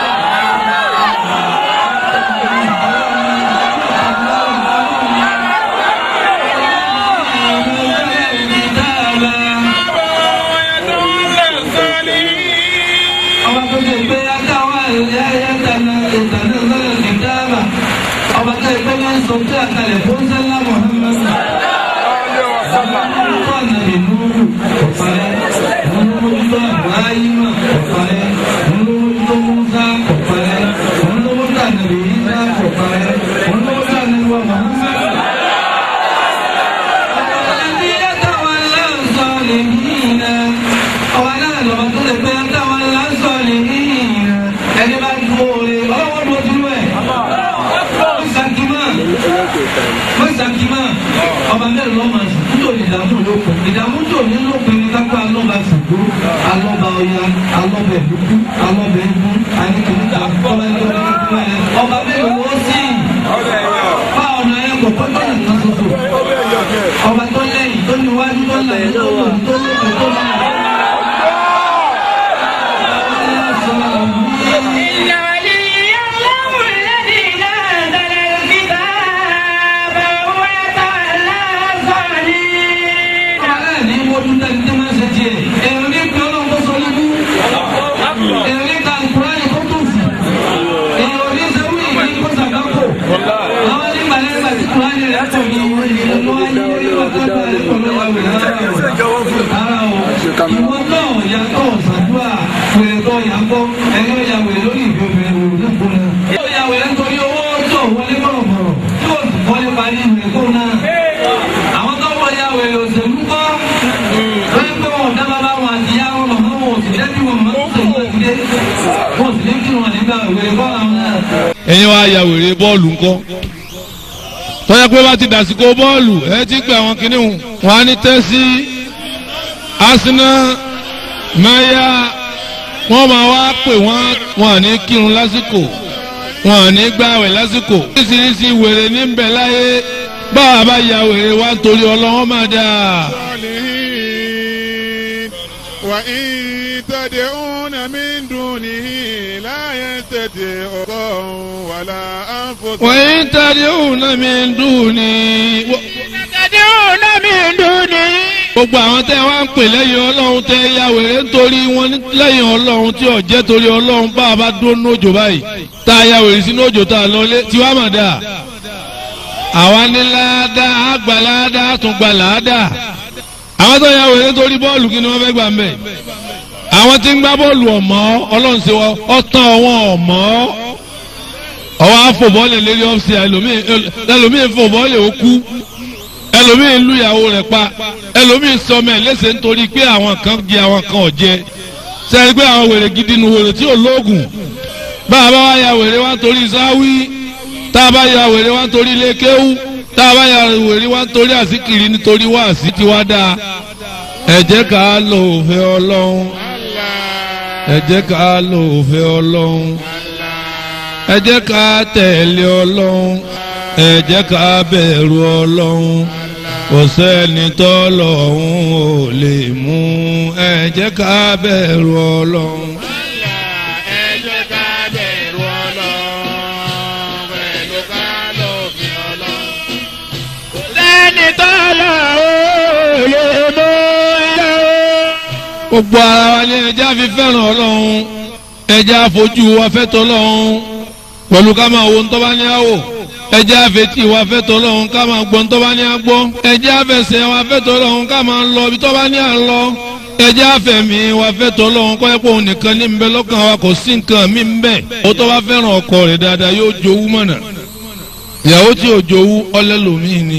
ọba tó ṣe pé akáwá ẹ̀yà ẹ̀yà tànà ìtànà sọ́dọ̀ kìtàbà ọba tó ṣe pé wọ́n sọ pé àkàlẹ̀ fún sẹ́lá Muhammad. Fún ànàbì Núrù ọ̀parẹ́, wọ́n ló mójútó Ibrahima ọ̀parẹ́, wọ́n ló mójútó Musa ọ̀parẹ́, wọ́n ló mójútó ànàbì Isa ọ̀parẹ́, wọ́n ló mójútó ànàbì wa Muhammad. Àti àtàwọn aláǹsọ̀ lè yín náà, ọba náà lọ́ba tó lè pé àtàwọn aláǹsọ̀ lè yín náà, ẹni bá dúró rẹ̀ ọlọ́wọ́ dúró dúró ẹ̀. Mọ́sàkímà mọ́sàkímà ọba mẹ́rin lọ́mọ nítorí ìdààmú lókun ìdààmú tó ní lókun ní kápá alọ́ba ṣùgbọ́ alọ́ba ọya alọ́ba ẹ̀dúkú alọ́ba ẹ̀dú àníkìníkà ọba ẹ̀dúkú ọba mẹ́rin wọ́n sí bá ọ̀nà ẹ̀ kò tó lẹ́yìn kan ṣoṣo ọba tó lẹ́yìn tó níwájú tó lẹ́yìn tó lòdì tó lókun tó lẹ́yìn. إن ولي الله الذي نزل الكتاب وهو يتولى الصالحين Ọ̀rẹ́ ní mojú tẹ́lẹ̀ tí máa ń ṣe tiẹ̀. Èrò ní pé ọlọ́run kó sọ lójú. Èrò ní ka Kùránì kó tó fù. Èrò ní sẹ́wọ́n ìdí kó sàkápò. Àwọn ní balẹ̀ nígbà tí Kùránì rẹ̀ pọ̀ ní ìwé ìlú ayé orí wàtá rẹ̀ pọ̀ lọ́wọ́ rẹ̀ rárá o. Ìwọ náà yàtọ̀ ṣàdúrà wèrè tó yàgbọ́ ẹ̀yọ́ ya wèrè lórí ìbí obìnrin wò ní kó náà. Yóò ya wèrè nítorí owó tó wọlé bọ̀rọ̀bọ̀rọ̀ yóò sì wọlé parí ìwé kó náà àwọn tó wọ ya wèrè òṣèlú kọ́ wọ́n pé wọn ò dá bàbá wọn àti ìyá wọn màmá wọn ò sì lẹ́bí wọn màmá wọn sọ̀rọ̀ ìdílé wọn ò sì lé kí wọn nígbà wèrè kọ́ àwọn náà. ẹ̀yin wá ya wèrè bọ́ọ̀lù ńkọ́ tọ́jà pé bá ti dàsìkò bọ́ọ̀lù ẹ ti gbé àwọn kìnnì wọn wọn á ní tẹ́sí Arsenal maya wọ́n máa wá pè wọ́n wọn à ní kírun lásìkò wọn à ní gbààwẹ̀ lásìkò oríṣiríṣi wèrè ní bẹ̀ láyé báwa bá ya wèrè wá nítorí ọlọ́wọ́n máa dáa. الصالحين وإن تدعون من دونه لا يستطيعون ولا أنفسهم وإن تدعون من دوني تدعون من دونه gbogbo àwọn tẹ́ wá ń pè lẹ́yìn ọlọ́run tẹ́ ya wèrè nítorí wọn ní- lẹ́yìn ọlọ́run tí ò jẹ́ torí ọlọ́run bá a bá dúró ní òjò báyìí tá a ya wèrè sínú òjò tá a lọ lé tí wàá mà dáa àwa ní láàdá àgbà láàdá àtúngbà láàdá àwọn tó ya wèrè nítorí bọ́ọ̀lù kí ni wọ́n fẹ́ gbà ń bẹ̀ àwọn tí ń gbá bọ́ọ̀lù ọ̀mọ́ ọlọ́run ṣe wọ́n ọ̀tàn wọn ọ̀mọ́ ọwọ́ àfọ̀bọ́ọ̀lù lérí ọ́fíìsì ẹlòmíì ẹlòmíì fọ̀bọ́ọ̀lù ó kú ẹlòmíì lu ìyàwó rẹ̀ pa ẹlòmíì sọmọ ẹ̀ léṣe nítorí pé àwọn kan jẹ àwọn kan ò jẹ sẹ́ni pé àwọn wèrè gidi nu wèrè tí ò lóògùn bá a bá wá ya wèrè wá nítorí sáwí tá a bá ya wèrè wá nítorí ilé kéwú tá a bá ya wèrè wá nítorí àsìkiri nítorí wá àsì tí wá dáa ẹ jẹ́ ká lo òfin ọlọ́run ẹ jẹ́ ká lo òfin ọlọ́run ẹ jẹ́ ká tẹ̀lé ọlọ́run ẹ jẹ́ ká bẹ̀rù ọlọ́run kò sẹ́ni tọ́lọ́run ò lè mú ẹ jẹ́ ká bẹ̀rù ọlọ́run. ẹ jẹ́ ká bẹ̀rù ọlọ́run pẹ̀lú ká lófin ọlọ́run. sẹ́ni tó lọ ó lè mú ẹ lọ. gbogbo ara wa ni ẹja fi fẹ́ràn ọlọ́run ẹja fojú wa fẹ́ tọ́lọ́run pẹ̀lú ká máa wo ntọ́ bá ní àwò ẹja fetí wa fẹ́ tọ́lọ́run ká máa gbọ́ ntọ́ bá ní àgbọ́ ẹja fẹsẹ̀ wa fẹ́ tọ́lọ́run ká máa lọ ibi tọ́ bá ní à ń lọ ẹja fẹ̀mí wa fẹ́ tọ́lọ́run kọ́ ẹ́ pé òun nìkan ní nbẹ lọ́kàn wa kò sí nǹkan mí nbẹ ó tọ́ bá fẹ́ràn ọkọ rẹ̀ dáadáa yóò jowú mọ̀nà ìyàwó tí ò jowú ọlẹ́lòmíì ni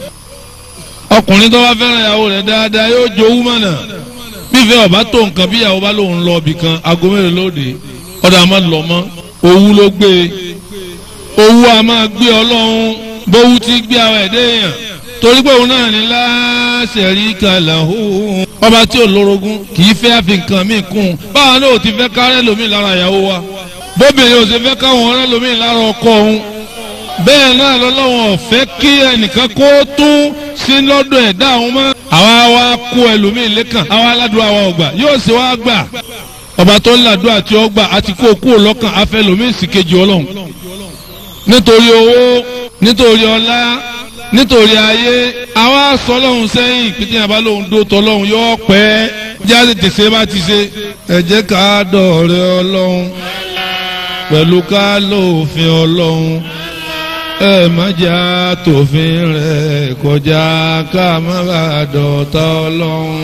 ọkùnrin tó bá fẹ́ràn ìyàwó rẹ̀ dáadáa yóò jowú mọ̀nà bífẹ́ ọba tó nǹkan bí ìyàwó bá lòun lọ ibì kan aago mẹ́rin lóde ọ̀dà máa lọ mọ́ owú ló gbé e owú a máa gbé ọlọ́run bówú ti gbé àwọn ẹ̀dẹ́ èèyàn torí pé òun náà ní láṣẹ̀rí kàlàhó ọba tí ò lórogún kì í fẹ́ fi nǹkan míì kún un báwa náà ò ti fẹ́ kárẹ́ lómi lára ìyàwó wa bóbìnrin ò sì fẹ́ káwọn ọ̀rẹ́ lómi lára ọkọ òun bẹ́ẹ̀ náà lọ́lọ́wọ́n ọ̀fẹ́ kí ẹnìkan kó tún sí lọ́dọ̀ ẹ̀dá àwọn mọ́. àwa wa kó ẹlòmíì lẹ́kàn àwa aládùn àwa ọgbà yóò sì wá gbà ọba tó ń làdùn àti ọgbà àti kó kú lọ́kàn afẹ́ lòmíì sì kejì ọlọ́run. nítorí owó nítorí ọlá nítorí ayé àwa sọ lọ́hùn sẹ́yìn pété yàrá lòun dó tọ́lọ́hùn yóò pẹ́ jáde tèsè bá ti ṣe ẹ jẹ́ ká dọ̀rẹ́ ọlọ́run pẹ̀lú ká lófin ọlọ́run ẹ má jà tòfin rẹ̀ kọjá ká má bàa dọ̀tá ọlọ́run.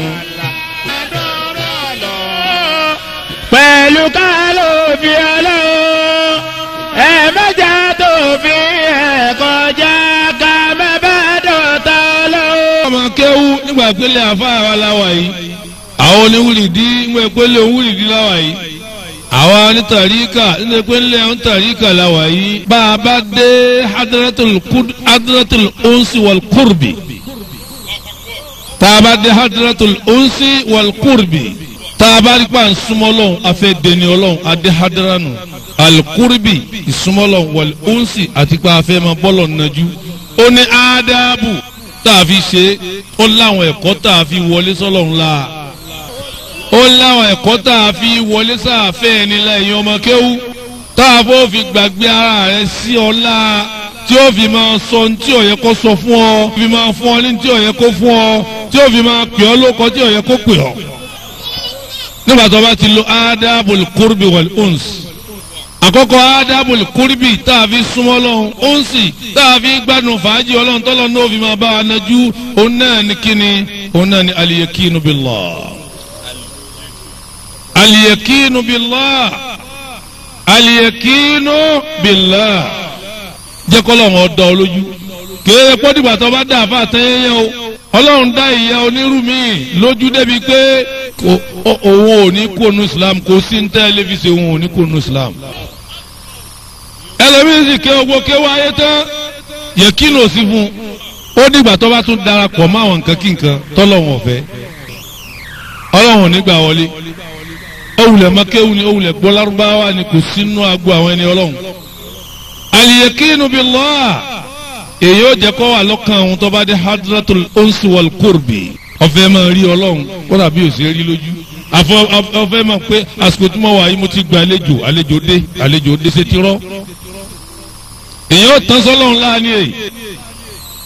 pẹ̀lú ká ló fi ọlọ́run ẹ mẹ́jà tó fi ẹ̀ kọjá ká má bá dọ̀tá ọlọ́run. ọmọ kéwú nígbà pélé àfáà wa láwa yìí àwọn oníwùrìdí nígbà pélé òwúrìdí láwa yìí àwa ní tàríkà nígbà pélé àwọn tàríkà láwa yìí bá a bá dé hadratul kud- hadratul unsi wal kurbi tá a bá dé hadratul unsi wal kurbi tá a bá rí pa nsúmọ́ lọ́hùn afẹ́ dẹni ọlọ́hùn adé hadranu alukurbi ìsúmọ́ lọ́hùn wal unsi àti pa afẹ́ máa bọ́lọ̀ nàjú ó ní ádábù tá a fi ṣe é ó láwọn ẹ̀kọ́ tá a fi wọlé sọ́lọ́hún la ó láwọn ẹ̀kọ́ tá a fi wọlé sáàfẹ́ ẹni lẹ́yìn ọmọ kéwú tá a fọ́ fi gbàgbé ara rẹ̀ sí ọlá tí ó fi máa sọ ní tí ó yẹ kó sọ fún ọ fi máa fún ọ ní tí ó yẹ kó fún ọ tí ó fi máa pè ọ lóko tí ó yẹ kó pè ọ. nígbà tó bá ti lo adabul kurbi wal uns àkọ́kọ́ adabul kurbi tá a fi súnmọ́ lọ́hùn unsi tá a fi gbádùn fàájì ọlọ́run tọ́lọ́ náà fi máa bá a nájú òun náà ní kíni òun náà ní aliyakinu billah aliyakinu billah aliyakinu billah jẹ́ kọ́lọ́run ọ̀dọ́ olójú kéèrè pọ́dìgbà tó bá dá àfa àtẹ́yẹ́yẹ́ o ọlọ́run dá ìyá onírú mi lójú débi pé kò- ó- òun ò ní kó nu islam kò sí ní tẹ́lifíṣẹ̀ òun ò ní kó nu islam ẹlòmíín sì ké ogbó ké wáyé tán yẹkínú ò sí fún un ó dìgbà tó bá tún darapọ̀ mọ́ àwọn nǹkan kí nǹkan tọ́lọ́run ọ̀fẹ́ ọlọ́run ò ní gbà wọlé owulẹ̀ makéwu ni owulẹ̀ gbọ́ lárúbáwá ni kò sínú agbo àwọn ẹni ọlọ́run aliyekinu billah èyí ó jẹ́ kó wà lọ́kàn àwọn tó bá dé hadratul unsi wal kurbi ọ̀fẹ́ máa rí ọlọ́run kó dàbí òsè rí lójú àfọ ọ̀fẹ́ máa pé àsìkò tí mo wà yìí mo ti gba àlejò àlejò dé àlejò dé ṣe ti rọ́ èyí ó tán sọ́lọ́run láàánú èyí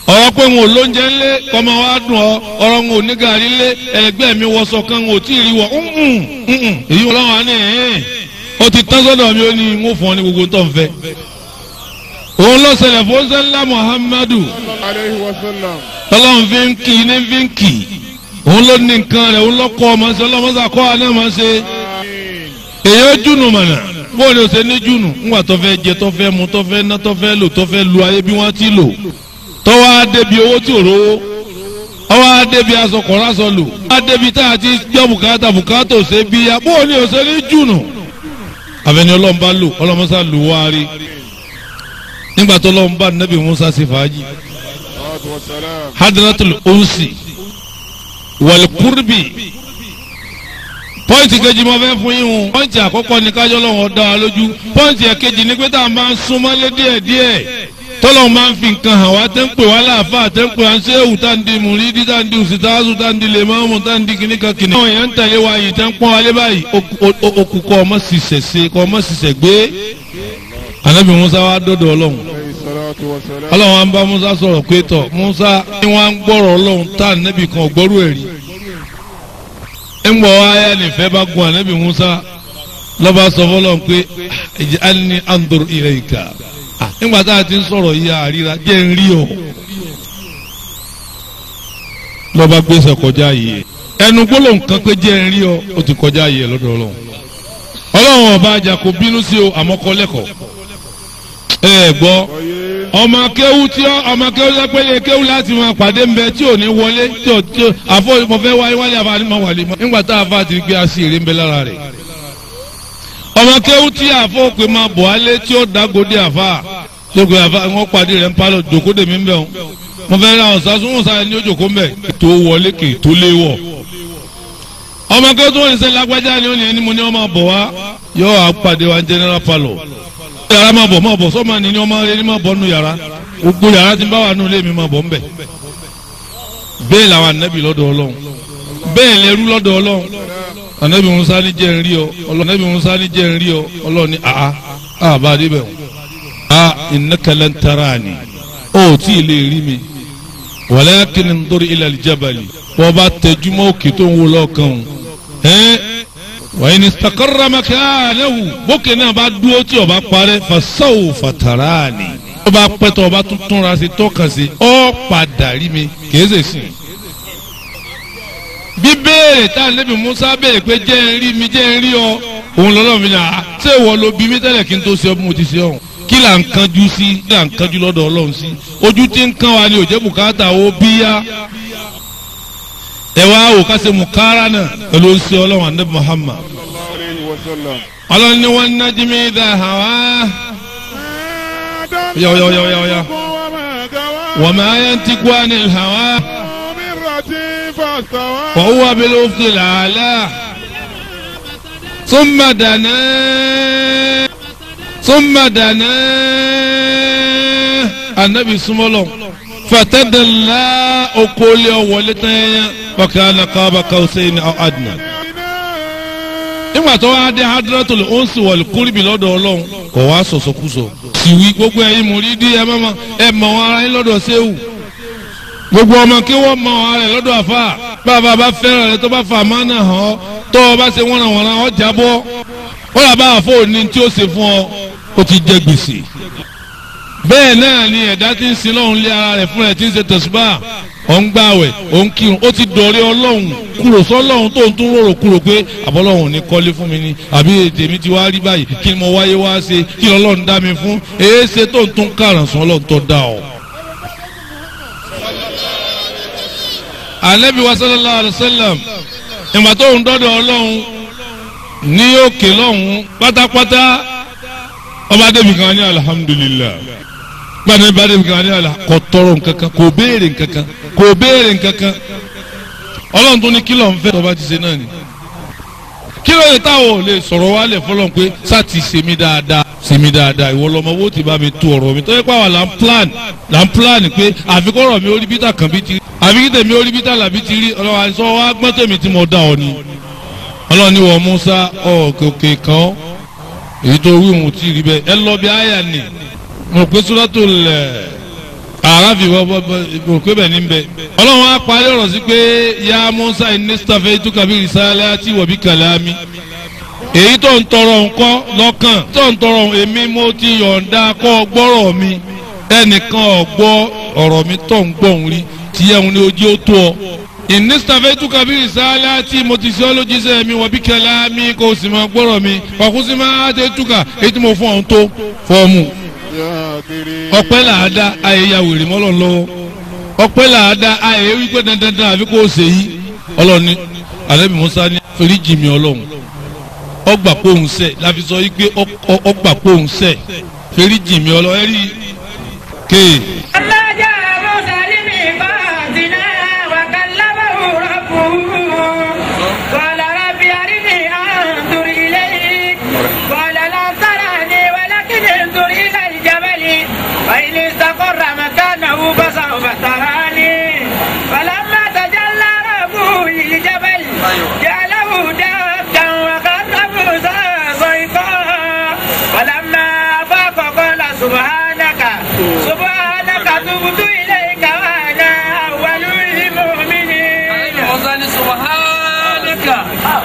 ọ̀rọ̀ pé wọn ò lóúnjẹ ńlé kọ́mọ wa dùn ọ ọ̀rọ̀ wọn ò ní gàrí lé ẹlẹgbẹ́ mi wọṣọ kan wọn ò tí ì rí wọ èyí wọn lọ́wọ́ ní ẹ̀ẹ́n ó ti tán sọ́dọ̀ mi ó ní ń fún ọ ní gbogbo tó ń fẹ́. òun ló ṣẹlẹ̀ fún sẹ́ńlá Muhammadu alayhi wa sallam. ọlọ́run fi ń kì í ní fi ń kì í òun ló ní nǹkan rẹ̀ òun lọ́kọ́ ọmọ ṣe ọlọ́mọṣà kọ́ àná máa ṣe èyí ó jùnù mọ̀nà bó ni o ṣe ní jùnù ńgbà tó fẹ́ jẹ tó fẹ́ mu tó fẹ́ ná tó fẹ́ lò tó fẹ́ lu ayé bí wọ́n ti lò tọ́wọ́ á débi owó tí ò rówó ọwọ́ á débi aṣọ kọ̀ọ̀rọ̀ aṣọ lò á débi tá a ti gbọ́ bùkátà bùkátà ò ṣe bí ya bó ni o ṣe ní jùnù àfẹni ọlọ́run bá lò ọlọ́mọṣà lò wá rí nígbà tó ọlọ́run bá nẹ́bí Musa ṣe fàájì salatu wa salam. hadratul unsi wal kurbi pọ́ǹtì kejì mo fẹ́ fún yín o pọ́ǹtì àkọ́kọ́ ni kájọ́ lọ́wọ́ dá wa lójú pọ́ǹtì ẹ̀kejì ni pé tá a máa ń súnmọ́lé díẹ̀ díẹ̀ tọ́lọ̀ máa ń fi nǹkan hàn wá tẹ́ ń pè wá láàfà tẹ́ ń pè wá ń ṣéwù tá ń di mùrídí tá ń di òsìtáàzù tá ń di lèmọ́ọ̀mù tá ń di kìnnìkan kìnnìkan. àwọn èèyàn ń tẹ̀lé wa yìí tẹ́ ń pọ́n wálé báyìí okùn kọ́ ọmọ sísẹ̀ ṣe kọ́ ọmọ sísẹ̀ gbé. ànábì musa wa dọ́dọ̀ ọlọ́run alayhi salatu wa salam. ọlọ́run wa ń bá musa sọ̀rọ̀ pé tọ̀ musa ni wọ́n á ń gbọ́rọ̀ ọlọ́run tá ànábì kan ò gbọ́rú ẹ̀rí ńgbọ́ ayé nìfẹ́ bá gun ànábì musa lọ́ba sọ fọlọ́n pé ij'alni anzur ilayka nígbà tá a ti ń sọ̀rọ̀ yìí àríra jẹ́ ń rí ọ lọ́ba gbèsè kọjá yìí ẹnu gbólóhùn kan pé jẹ́ ń rí ọ ó ti kọjá yìí lọ́dọ̀ ọlọ́run ọlọ́run ọba àjà kò bínú sí o àmọ́ kọ́ lẹ́kọ̀ọ́ ẹ gbọ́ ọmọ akéwú tí ọ ọmọ akéwú tí ọ pé lè kéwú láti máa pàdé ń bẹ tí ò ní wọlé tí ò tí ò àfọ mo fẹ́ wáyé wálé àfa ni mo wà lè mọ nígbà tá a fa ti gbé aṣí èrè ń bẹ lára rẹ̀ ọmọ akéwú tí àfọ pé máa bọ̀ alé tí ó dágòdì àfa tó gbé àfa wọn pàdé rẹ̀ ń palọ̀ jòkóde mi ń bẹ̀ wọn mo fẹ́ ra ọ̀sán sún ọ̀sán ní òjòkó mbẹ̀ tó wọlé kì í tó lé wọ̀ ọmọ akéwú tó ń sẹ́ lágbájá ni ó ní ẹni mo ní ọmọ bọ̀ wá yọ àpàdé wa general palọ̀ yàrá máa bọ̀ máa bọ̀ sọ́mà ni ni ọmọ rẹ ni máa bọ̀ nù yàrá gbogbo yàrá tí ń bá wà nù lé mi máa bọ̀ ń bẹ̀. bẹ́ẹ̀ làwọn anabi lọ́dọ̀ ọlọ́run bẹ́ẹ̀ lẹ́rú lọ́dọ̀ ọlọ́run anabi musa ni jẹ́ ń rí ọ anabi musa ni jẹ́ ń rí ọ ọlọ́run ni àá àá bá a dé bẹ̀ wọ́n. a innaka lan tarani ó tí ì lè rí mi walakin ndur ila aljabali bọ́ bá tẹjúmọ́ òkè tó ń wo lọ́ọ̀kan ẹ̀ wàyí ni sitakarra makanahu bókè náà bá dúró tí ọba parẹ́ fasawo fatarani ọba pẹ́tọ́ ọba tuntun ra sí tọ́ka sí ọ padà rí mi kìí ṣe sìn. bí béèrè tá a lébi musa béèrè pé jẹ́ ń rí mi jẹ́ ń rí ọ òun lọ́lọ́ mi náà ṣé ìwọ ló bí mi tẹ́lẹ̀ kí n tó ṣe ọ bí mo ti ṣe ọ̀hún kí là ń kanjú sí kí là ń kanjú lọ́dọ̀ ọlọ́run sí ojú tí ń kan wa ni òjẹ́ bùkátà ó bíyá ẹ wá wò ká ṣe mùkárà náà pẹ̀lú oṣù ọlọ́run àdébù Muhammad alayhi wa sallam. ọlọ́run ni wọ́n ná jimi dá hàwá يا- يا- يا- يا- يا. wọ́n máa yẹn ti kú àní hàwá wọ́n wà bí ló fi làálà súnmọ́ dáná súnmọ́ dáná anabi súnmọ́lọ́ fatadala okòólé ọ̀wọ́lé tẹ́yẹ bàkàlà kábà kàwùsẹ́yìn àdùnnà nígbà tó wá dé hadratul onsi wal kurbi lọ́dọ̀ ọlọ́run kò wá sọ̀sọ̀kúsọ. siwi gbogbo ẹ̀yin mùrídìí ẹ mọ̀ ẹ mọ̀ wọn ara yín lọ́dọ̀ sẹ́wù. gbogbo ọmọ kí wọ́n mọ̀ wọn ara rẹ̀ lọ́dọ̀ àfa bàbá bá fẹ́ràn rẹ̀ tó bá fa àmánà hàn ọ́ tó o bá ṣe wọ́nà wọ́nà ọ́ jábọ́ ó là bá àfọ òní tí ó ṣe fún ọ ó ti jẹ gbèsè. bẹ́ẹ̀ náà ni ẹ̀dá tí ń sin lọ́hùn lé ara rẹ̀ fún rẹ̀ tí ń ṣe tẹ̀síbà ọ̀ ń gbàwẹ̀ ọ̀ ń kírun ó ti dọ̀rẹ́ ọlọ́run kúrò sọ́lọ́run tó ń tún rorò kúrò pé àbọ̀lọ́run ò ní kọ́lé fún mi ni àbí èdè mi ti wá rí báyìí kí ni mo wáyé wá ṣe kí ni ọlọ́run dá mi fún èé ṣe tó ń tún kàràn sún ọlọ́run tó dá ọ. anabi wa sallallahu alayhi wa sallam ìgbà tó ń dọ́dọ̀ ọlọ́run ní òkè lọ́hùn pátápátá ọba débi kan ní alihamudulilayi gbani bá débi kan ní alihamudulilayi kò tọrọ nkankan kò béèrè nkankan kò béèrè nkankan ọlọ́run tó ní kí ló ń fẹ́ tọ́ba ti ṣe náà ni kí ló yẹ táwọn ò lè sọ̀rọ̀ wá lẹ̀ fọlọ́n pé sá ti ṣe mí dáadáa ṣe mí dáadáa ìwọ lọmọ wo ti bá mi tu ọ̀rọ̀ mi tọ́jú pàwọn là ń plan là ń plan pé àfikọ́rọ̀ mi ó rí bítà kan bí ti rí àfikí tèmi ó rí bítà làbí ti rí ọlọ́wà sọ wá gbọ́n tèmi tí mo dá ọ ni ọlọ́run ní wọ́n Musa ọ̀kẹ́kẹ́ kan èyí tó wí òun ti rí bẹ́ẹ̀ ẹ lọ bí àyà ni mo pé Suratul àràfi wọ́n bọ́ pé bẹ́ẹ̀ ní bẹ́ẹ̀. ọlọ́run á parí ọ̀rọ̀ sí pé ya musa inistafe tukabi risalati wabi kalami èyí tó ń tọrọ nǹkan lọ́kàn tó ń tọrọ èmi mo ti yọ̀ǹda kọ́ gbọ́rọ̀ mi ẹnìkan ọ̀gbọ́ ọ̀rọ̀ mi tó ń gbọ́ òun rí tiẹ̀ ń ní ojú ó tó ọ. ìnísítàfẹ́ túkà bí ìsáálá tí mo ti sọ lójíṣẹ́ mi wọ́n bí kẹlá mi kò sì máa gbọ́rọ̀ mi ọ̀kú sí máa tẹ túkà èyí tí mo fún ọ̀hún tó fọ́ọ̀mù. ọpẹ́ làádá ayẹyẹ wèrè mọ́lọ̀ lọ́wọ́ ọpẹ́ làádá ayẹyẹ wípé dandandan àfi kò ṣe yí ọlọ́ni alẹ́bí musa ní fèrèjì mi ọlọ́run ọgbà pòun sẹ̀ láfi sọ yí pé ọgbà pòun sẹ̀ fèrèjì mi ọlọ́run ẹ̀rí kéè. لما جاء موسى لميقاتنا وكلمه ربه قال رب أرني أنظر إليك قال لا تراني ولكن انظر إلى الجبل فإن استقر مكانه فسوف تراني فلما تجلى ربه للجبل جعله دكا وخر موسى صيقا فلما أفاق قال سبحانك سبحانك تبت إليك وأنا أول المؤمنين ọ̀sán subhanaka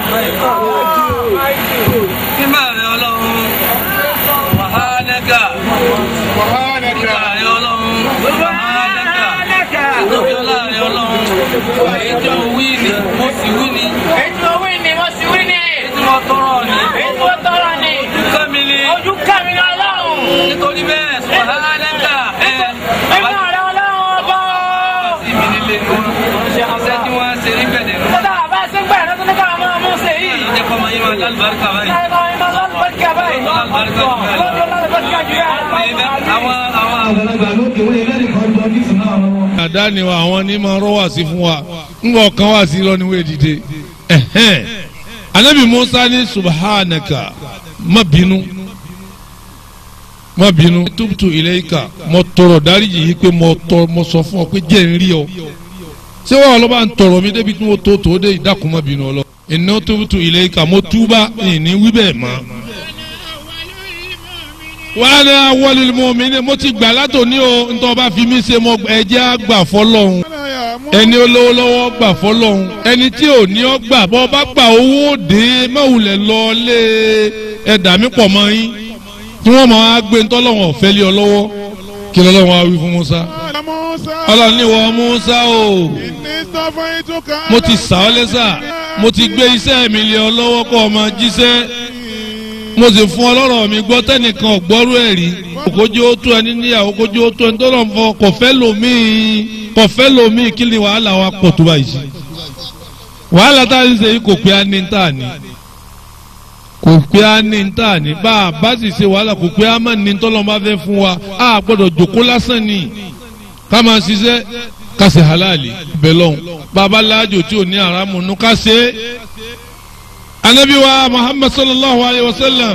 mímọ́ rẹ̀ ọlọ́run subhanaka mímọ́ rẹ̀ ọlọ́run subhanaka lókèlá rẹ̀ ọlọ́run èyí tí mo wí ni mo sì wí ni Ètò owó ni mo sì wí ni. èyí tí mo tọrọ ni Ètò tọrọ ni. kẹ́mi ni Ojú kàmí ni ọlọ́run. nítorí bẹ́ẹ̀ subhanaka ẹ Mímọ́ rẹ̀ ọlọ́run ọba. sí mi nílé ní wọn iṣẹ́ tí wọ́n ṣe ní gbẹ̀dẹ̀ nù Kódà bá a ṣe ń gbẹ̀rẹ̀ tó ní ká máa mú ṣe yìí. jẹ́ kọ́ máa yín máa lálùbáríkà báyìí Ṣé máa ń máa lọ́dún bọ́ọ̀kì àbáyé? lálùbáríkà jù bẹ́ẹ̀ lọ. Lọ́dún lọ́dún bọ́ọ̀kì àjù àwọn àwọn àgbàlagbà lókè wọ́n yẹ lẹ́rìí kan jọ ní ìsìn náà lọ́wọ́. àdá ni wa àwọn ní máa rọ́ wá sí fún wa ńgbọ́ kan wá sí lọ níwèé dìde ẹ̀hẹ́n anabi musa ní subhanaka má bínú má bínú tubtu ilayka mo tọrọ dáríjì yìí pé mo tọrọ mo sọ fún ọ pé jẹ́ ń rí ọ ṣé wọn ọlọ́ba ń tọrọ mi débi tí mo tó tó dé ìdákun má bínú ọlọ inna tubtu ilayka mo túbà ìní wí bẹ́ẹ̀ mọ́ wàá ní awọ́lẹ̀ mu'minin mo ti gbà látòní o ntọ́ bá fi mí ṣe mo ẹ̀jẹ̀ àgbà fọlọ́hún ẹni olówó lọ́wọ́ gbà fọlọ́hún ẹni tí ò ní ọ gbà bọ́ bá gbà owó dé mẹ́wùlẹ̀ lọ lé ẹ̀dá mi pọ̀ mọ́ yín tí wọ́n máa gbé ntọ́lọ́wọ̀n ọ̀fẹ́ lé ọ lọ́wọ́ kí lọ́lọ́wọ́n á wí fún Musa ọlọ́run ní wọ́n Musa o mo ti sà ọ́ lẹ́sà mo ti gbé iṣẹ́ mi lé ọ lọ́wọ́ kó o máa jíṣẹ́ mo sì fún ọlọ́rọ̀ mi gbọ́ tẹ́nìkan ọ̀gbọ́rú ẹ̀ rí kójú ó tó ẹni níyàwó kójú ó tó ẹni tó lọ́n fọ kọ̀fẹ́ lòmíì kọ̀fẹ́ lòmíì kí ni wàhálà wa pọ̀ tó báyìí sí. wàhálà tá a ń ṣe yìí kò pé á ní tá a ní kò pé á ní tá a ní bá a bá sì ṣe wàhálà kò pé á má ní tọ́lọ́ máa fẹ́ fún wa a gbọ́dọ̀ jòkó lásán ni ká máa ṣiṣẹ́ ká ṣe halali bẹ́lọ́n bàbá láàjò tí ò ní àràmù nù ká ṣe é anabi wa muhammad sallallahu alayhi wa sallam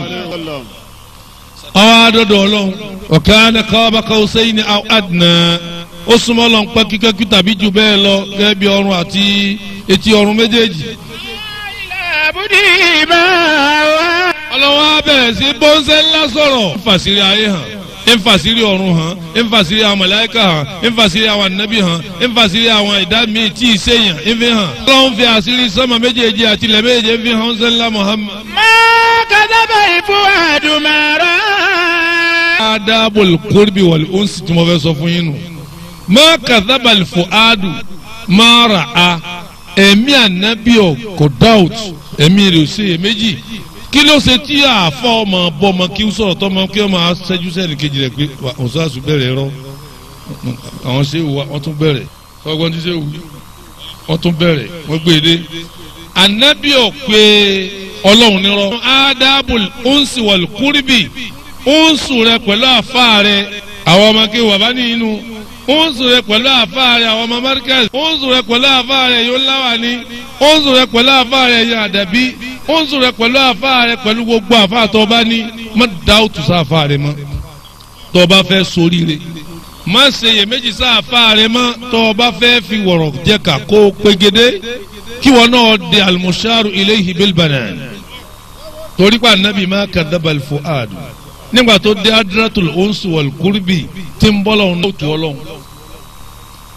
awa dodo Ọlọ́run ọkàn kọba kawusẹyìn aw adna ó súnmọ́ Ọlọ́run pẹkíkẹkí tàbí jù bẹ́ẹ̀ lọ gẹ́gẹ́ bí ọrùn àti etí ọrùn méjèèjì. Àbúdí máa wá. Ọlọ́run á bẹ̀rẹ̀ sí bọ́ńsẹ̀ ńlá sọ̀rọ̀ nfàsírí ayé hàn nfàsírí ọ̀run hàn nfàsírí àwọn màláíkà hàn nfàsírí àwọn ànábì hàn nfàsírí àwọn ẹ̀dá míì tí ì sèyàn nfi hàn. Ọlọ́run fi àṣírí sọ́mọ méjèèjì àti ilẹ̀ méjèèjì nfi hàn ńsẹ́ńlá Muhammad. Máa kàdábà ìfún àdùmàrà. adabul kurbi wal unsi tí mo fẹ́ sọ fún yín nù. ma kadhabal fuadu ma ra'a ẹ̀mí ànábì ọ̀ kò doubt ẹ̀mí rẹ̀ ò ṣe é méjì kí ló ṣe tí àáfọ̀ ọmọ bọ́ ọmọ kí ó sọ̀rọ̀ tọ́ ọmọ kí ọmọ aṣẹ́jú sẹ́ni kejì rẹ̀ pé ọ̀sán bẹ̀rẹ̀ rọ àwọn ṣé wà wọ́n tún bẹ̀rẹ̀ ọgbọ́n tí ṣé wù wọ́n tún bẹ̀rẹ̀ wọ́n gbé e dé ànábì ọ̀ pé ọlọ́run nírọ̀ adabul unsi wal kurbi ounsu rẹ pẹ̀lú àfa rẹ àwọn ọmọ kí wà bá ní inú ounsu rẹ pẹ̀lú àfa rẹ àwọn ọmọ markaz ounsu rẹ pẹ̀lú àfa rẹ yóò láwà ní ounsu rẹ pẹ̀lú àfa rẹ yóò àdàbí ounsu rẹ pẹ̀lú àfa rẹ pẹ̀lú gbogbo àfa tó bá ní má dáwùtù sáfa rẹ mọ́ tó bá fẹ́ soríire má ṣe iyèméjì sáfa rẹ mọ́ tó bá fẹ́ fi wọ̀rọ̀ jẹ́ ká kó pégede kí wọn náà di almusharu ilayhi bil banan torí pa anabi má kadhabal fuadu nígbà tó dé adratul onsu wal kurbi tí ń bọ́ lọ́hún ló tu ọlọ́hún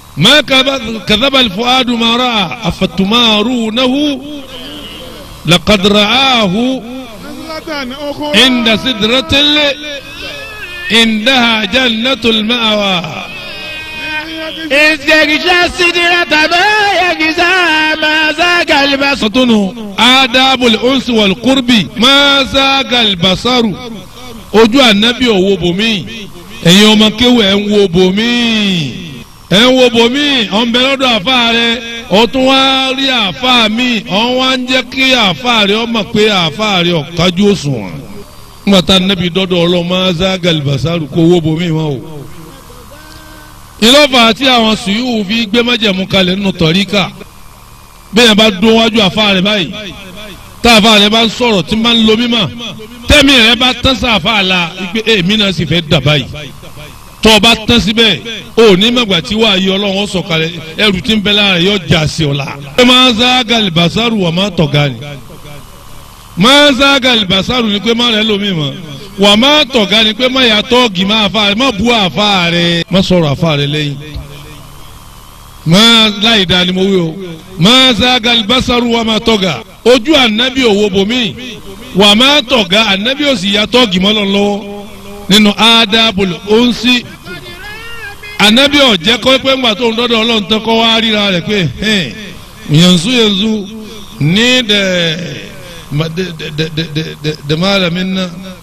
ما كذب كذب الفؤاد ما رأى أفتمارونه لقد رآه نزلة أخرى عند سدرة ال- عندها جنة المأوى إذ يغشى السدرة ما يغشى ما زاغ البصر sọtúnù adabul unsi wal qurbi ma zaga albasaru ojú anabi òwò bòmí ẹ̀yin ọmọ kéwù ẹ̀ ń wo bòmí ẹ̀ ń wo bòmí ọ̀ ń bẹ lọ́dọ̀ àfa rẹ ọ̀ tún wá rí àfa mi ọ̀ wá ń jẹ́ kí àfa rẹ ọ̀ mọ̀ pé àfa rẹ ọ̀ kájú òṣùwọ̀n nígbà tá anabi dọ́dọ̀ ọlọ́ ma zaga albasaru kó wo bòmí wọn o ìlọ́fà tí àwọn sùúrù fi gbé májẹ̀mú kalẹ̀ nínú tọ̀ríkà bẹ́ẹ̀ bá dún wájú àfa rẹ̀ báyìí tá àfa rẹ̀ bá ń sọ̀rọ̀ tí máa ń lo mímọ́ tẹ́mi rẹ̀ bá tán sí àfa la wípé èmi náà sì fẹ́ dà báyìí tọ́ ọ bá tán síbẹ̀ ó ní mọ̀gbà tí wàá yí ọlọ́run ó sọ̀kalẹ̀ ẹrù tí ń bẹ lára rẹ̀ yóò já sí ọ la. ṣé máa ń sá galibasaru wà máa tọ̀ga ni máa ń sá galibasaru ni pé má rẹ̀ lómi mọ́ wà máa tọ̀ga ni pé má yà tọ́ọ̀gì má àfa rẹ̀ má bu àfa rẹ̀ má sọ̀rọ̀ àfa rẹ̀ lẹ́yìn máa láì dáa ni mo wí o máa sága alibasaru wa máa tọ́ga ojú anabi òwò bomi wà máa tọ̀ga anabi ò sì yàtọ̀ gìmọ́lọ́ lọ́wọ́ nínú adabul onsi anabi ò jẹ́ kọ́ pé ńgbà tó ń dọ́dọ̀ ọlọ́run tán kọ́ wá ríra rẹ̀ pé hẹ́n yanzu yanzu ní dẹ̀ ma- de de de de de de de malamin nan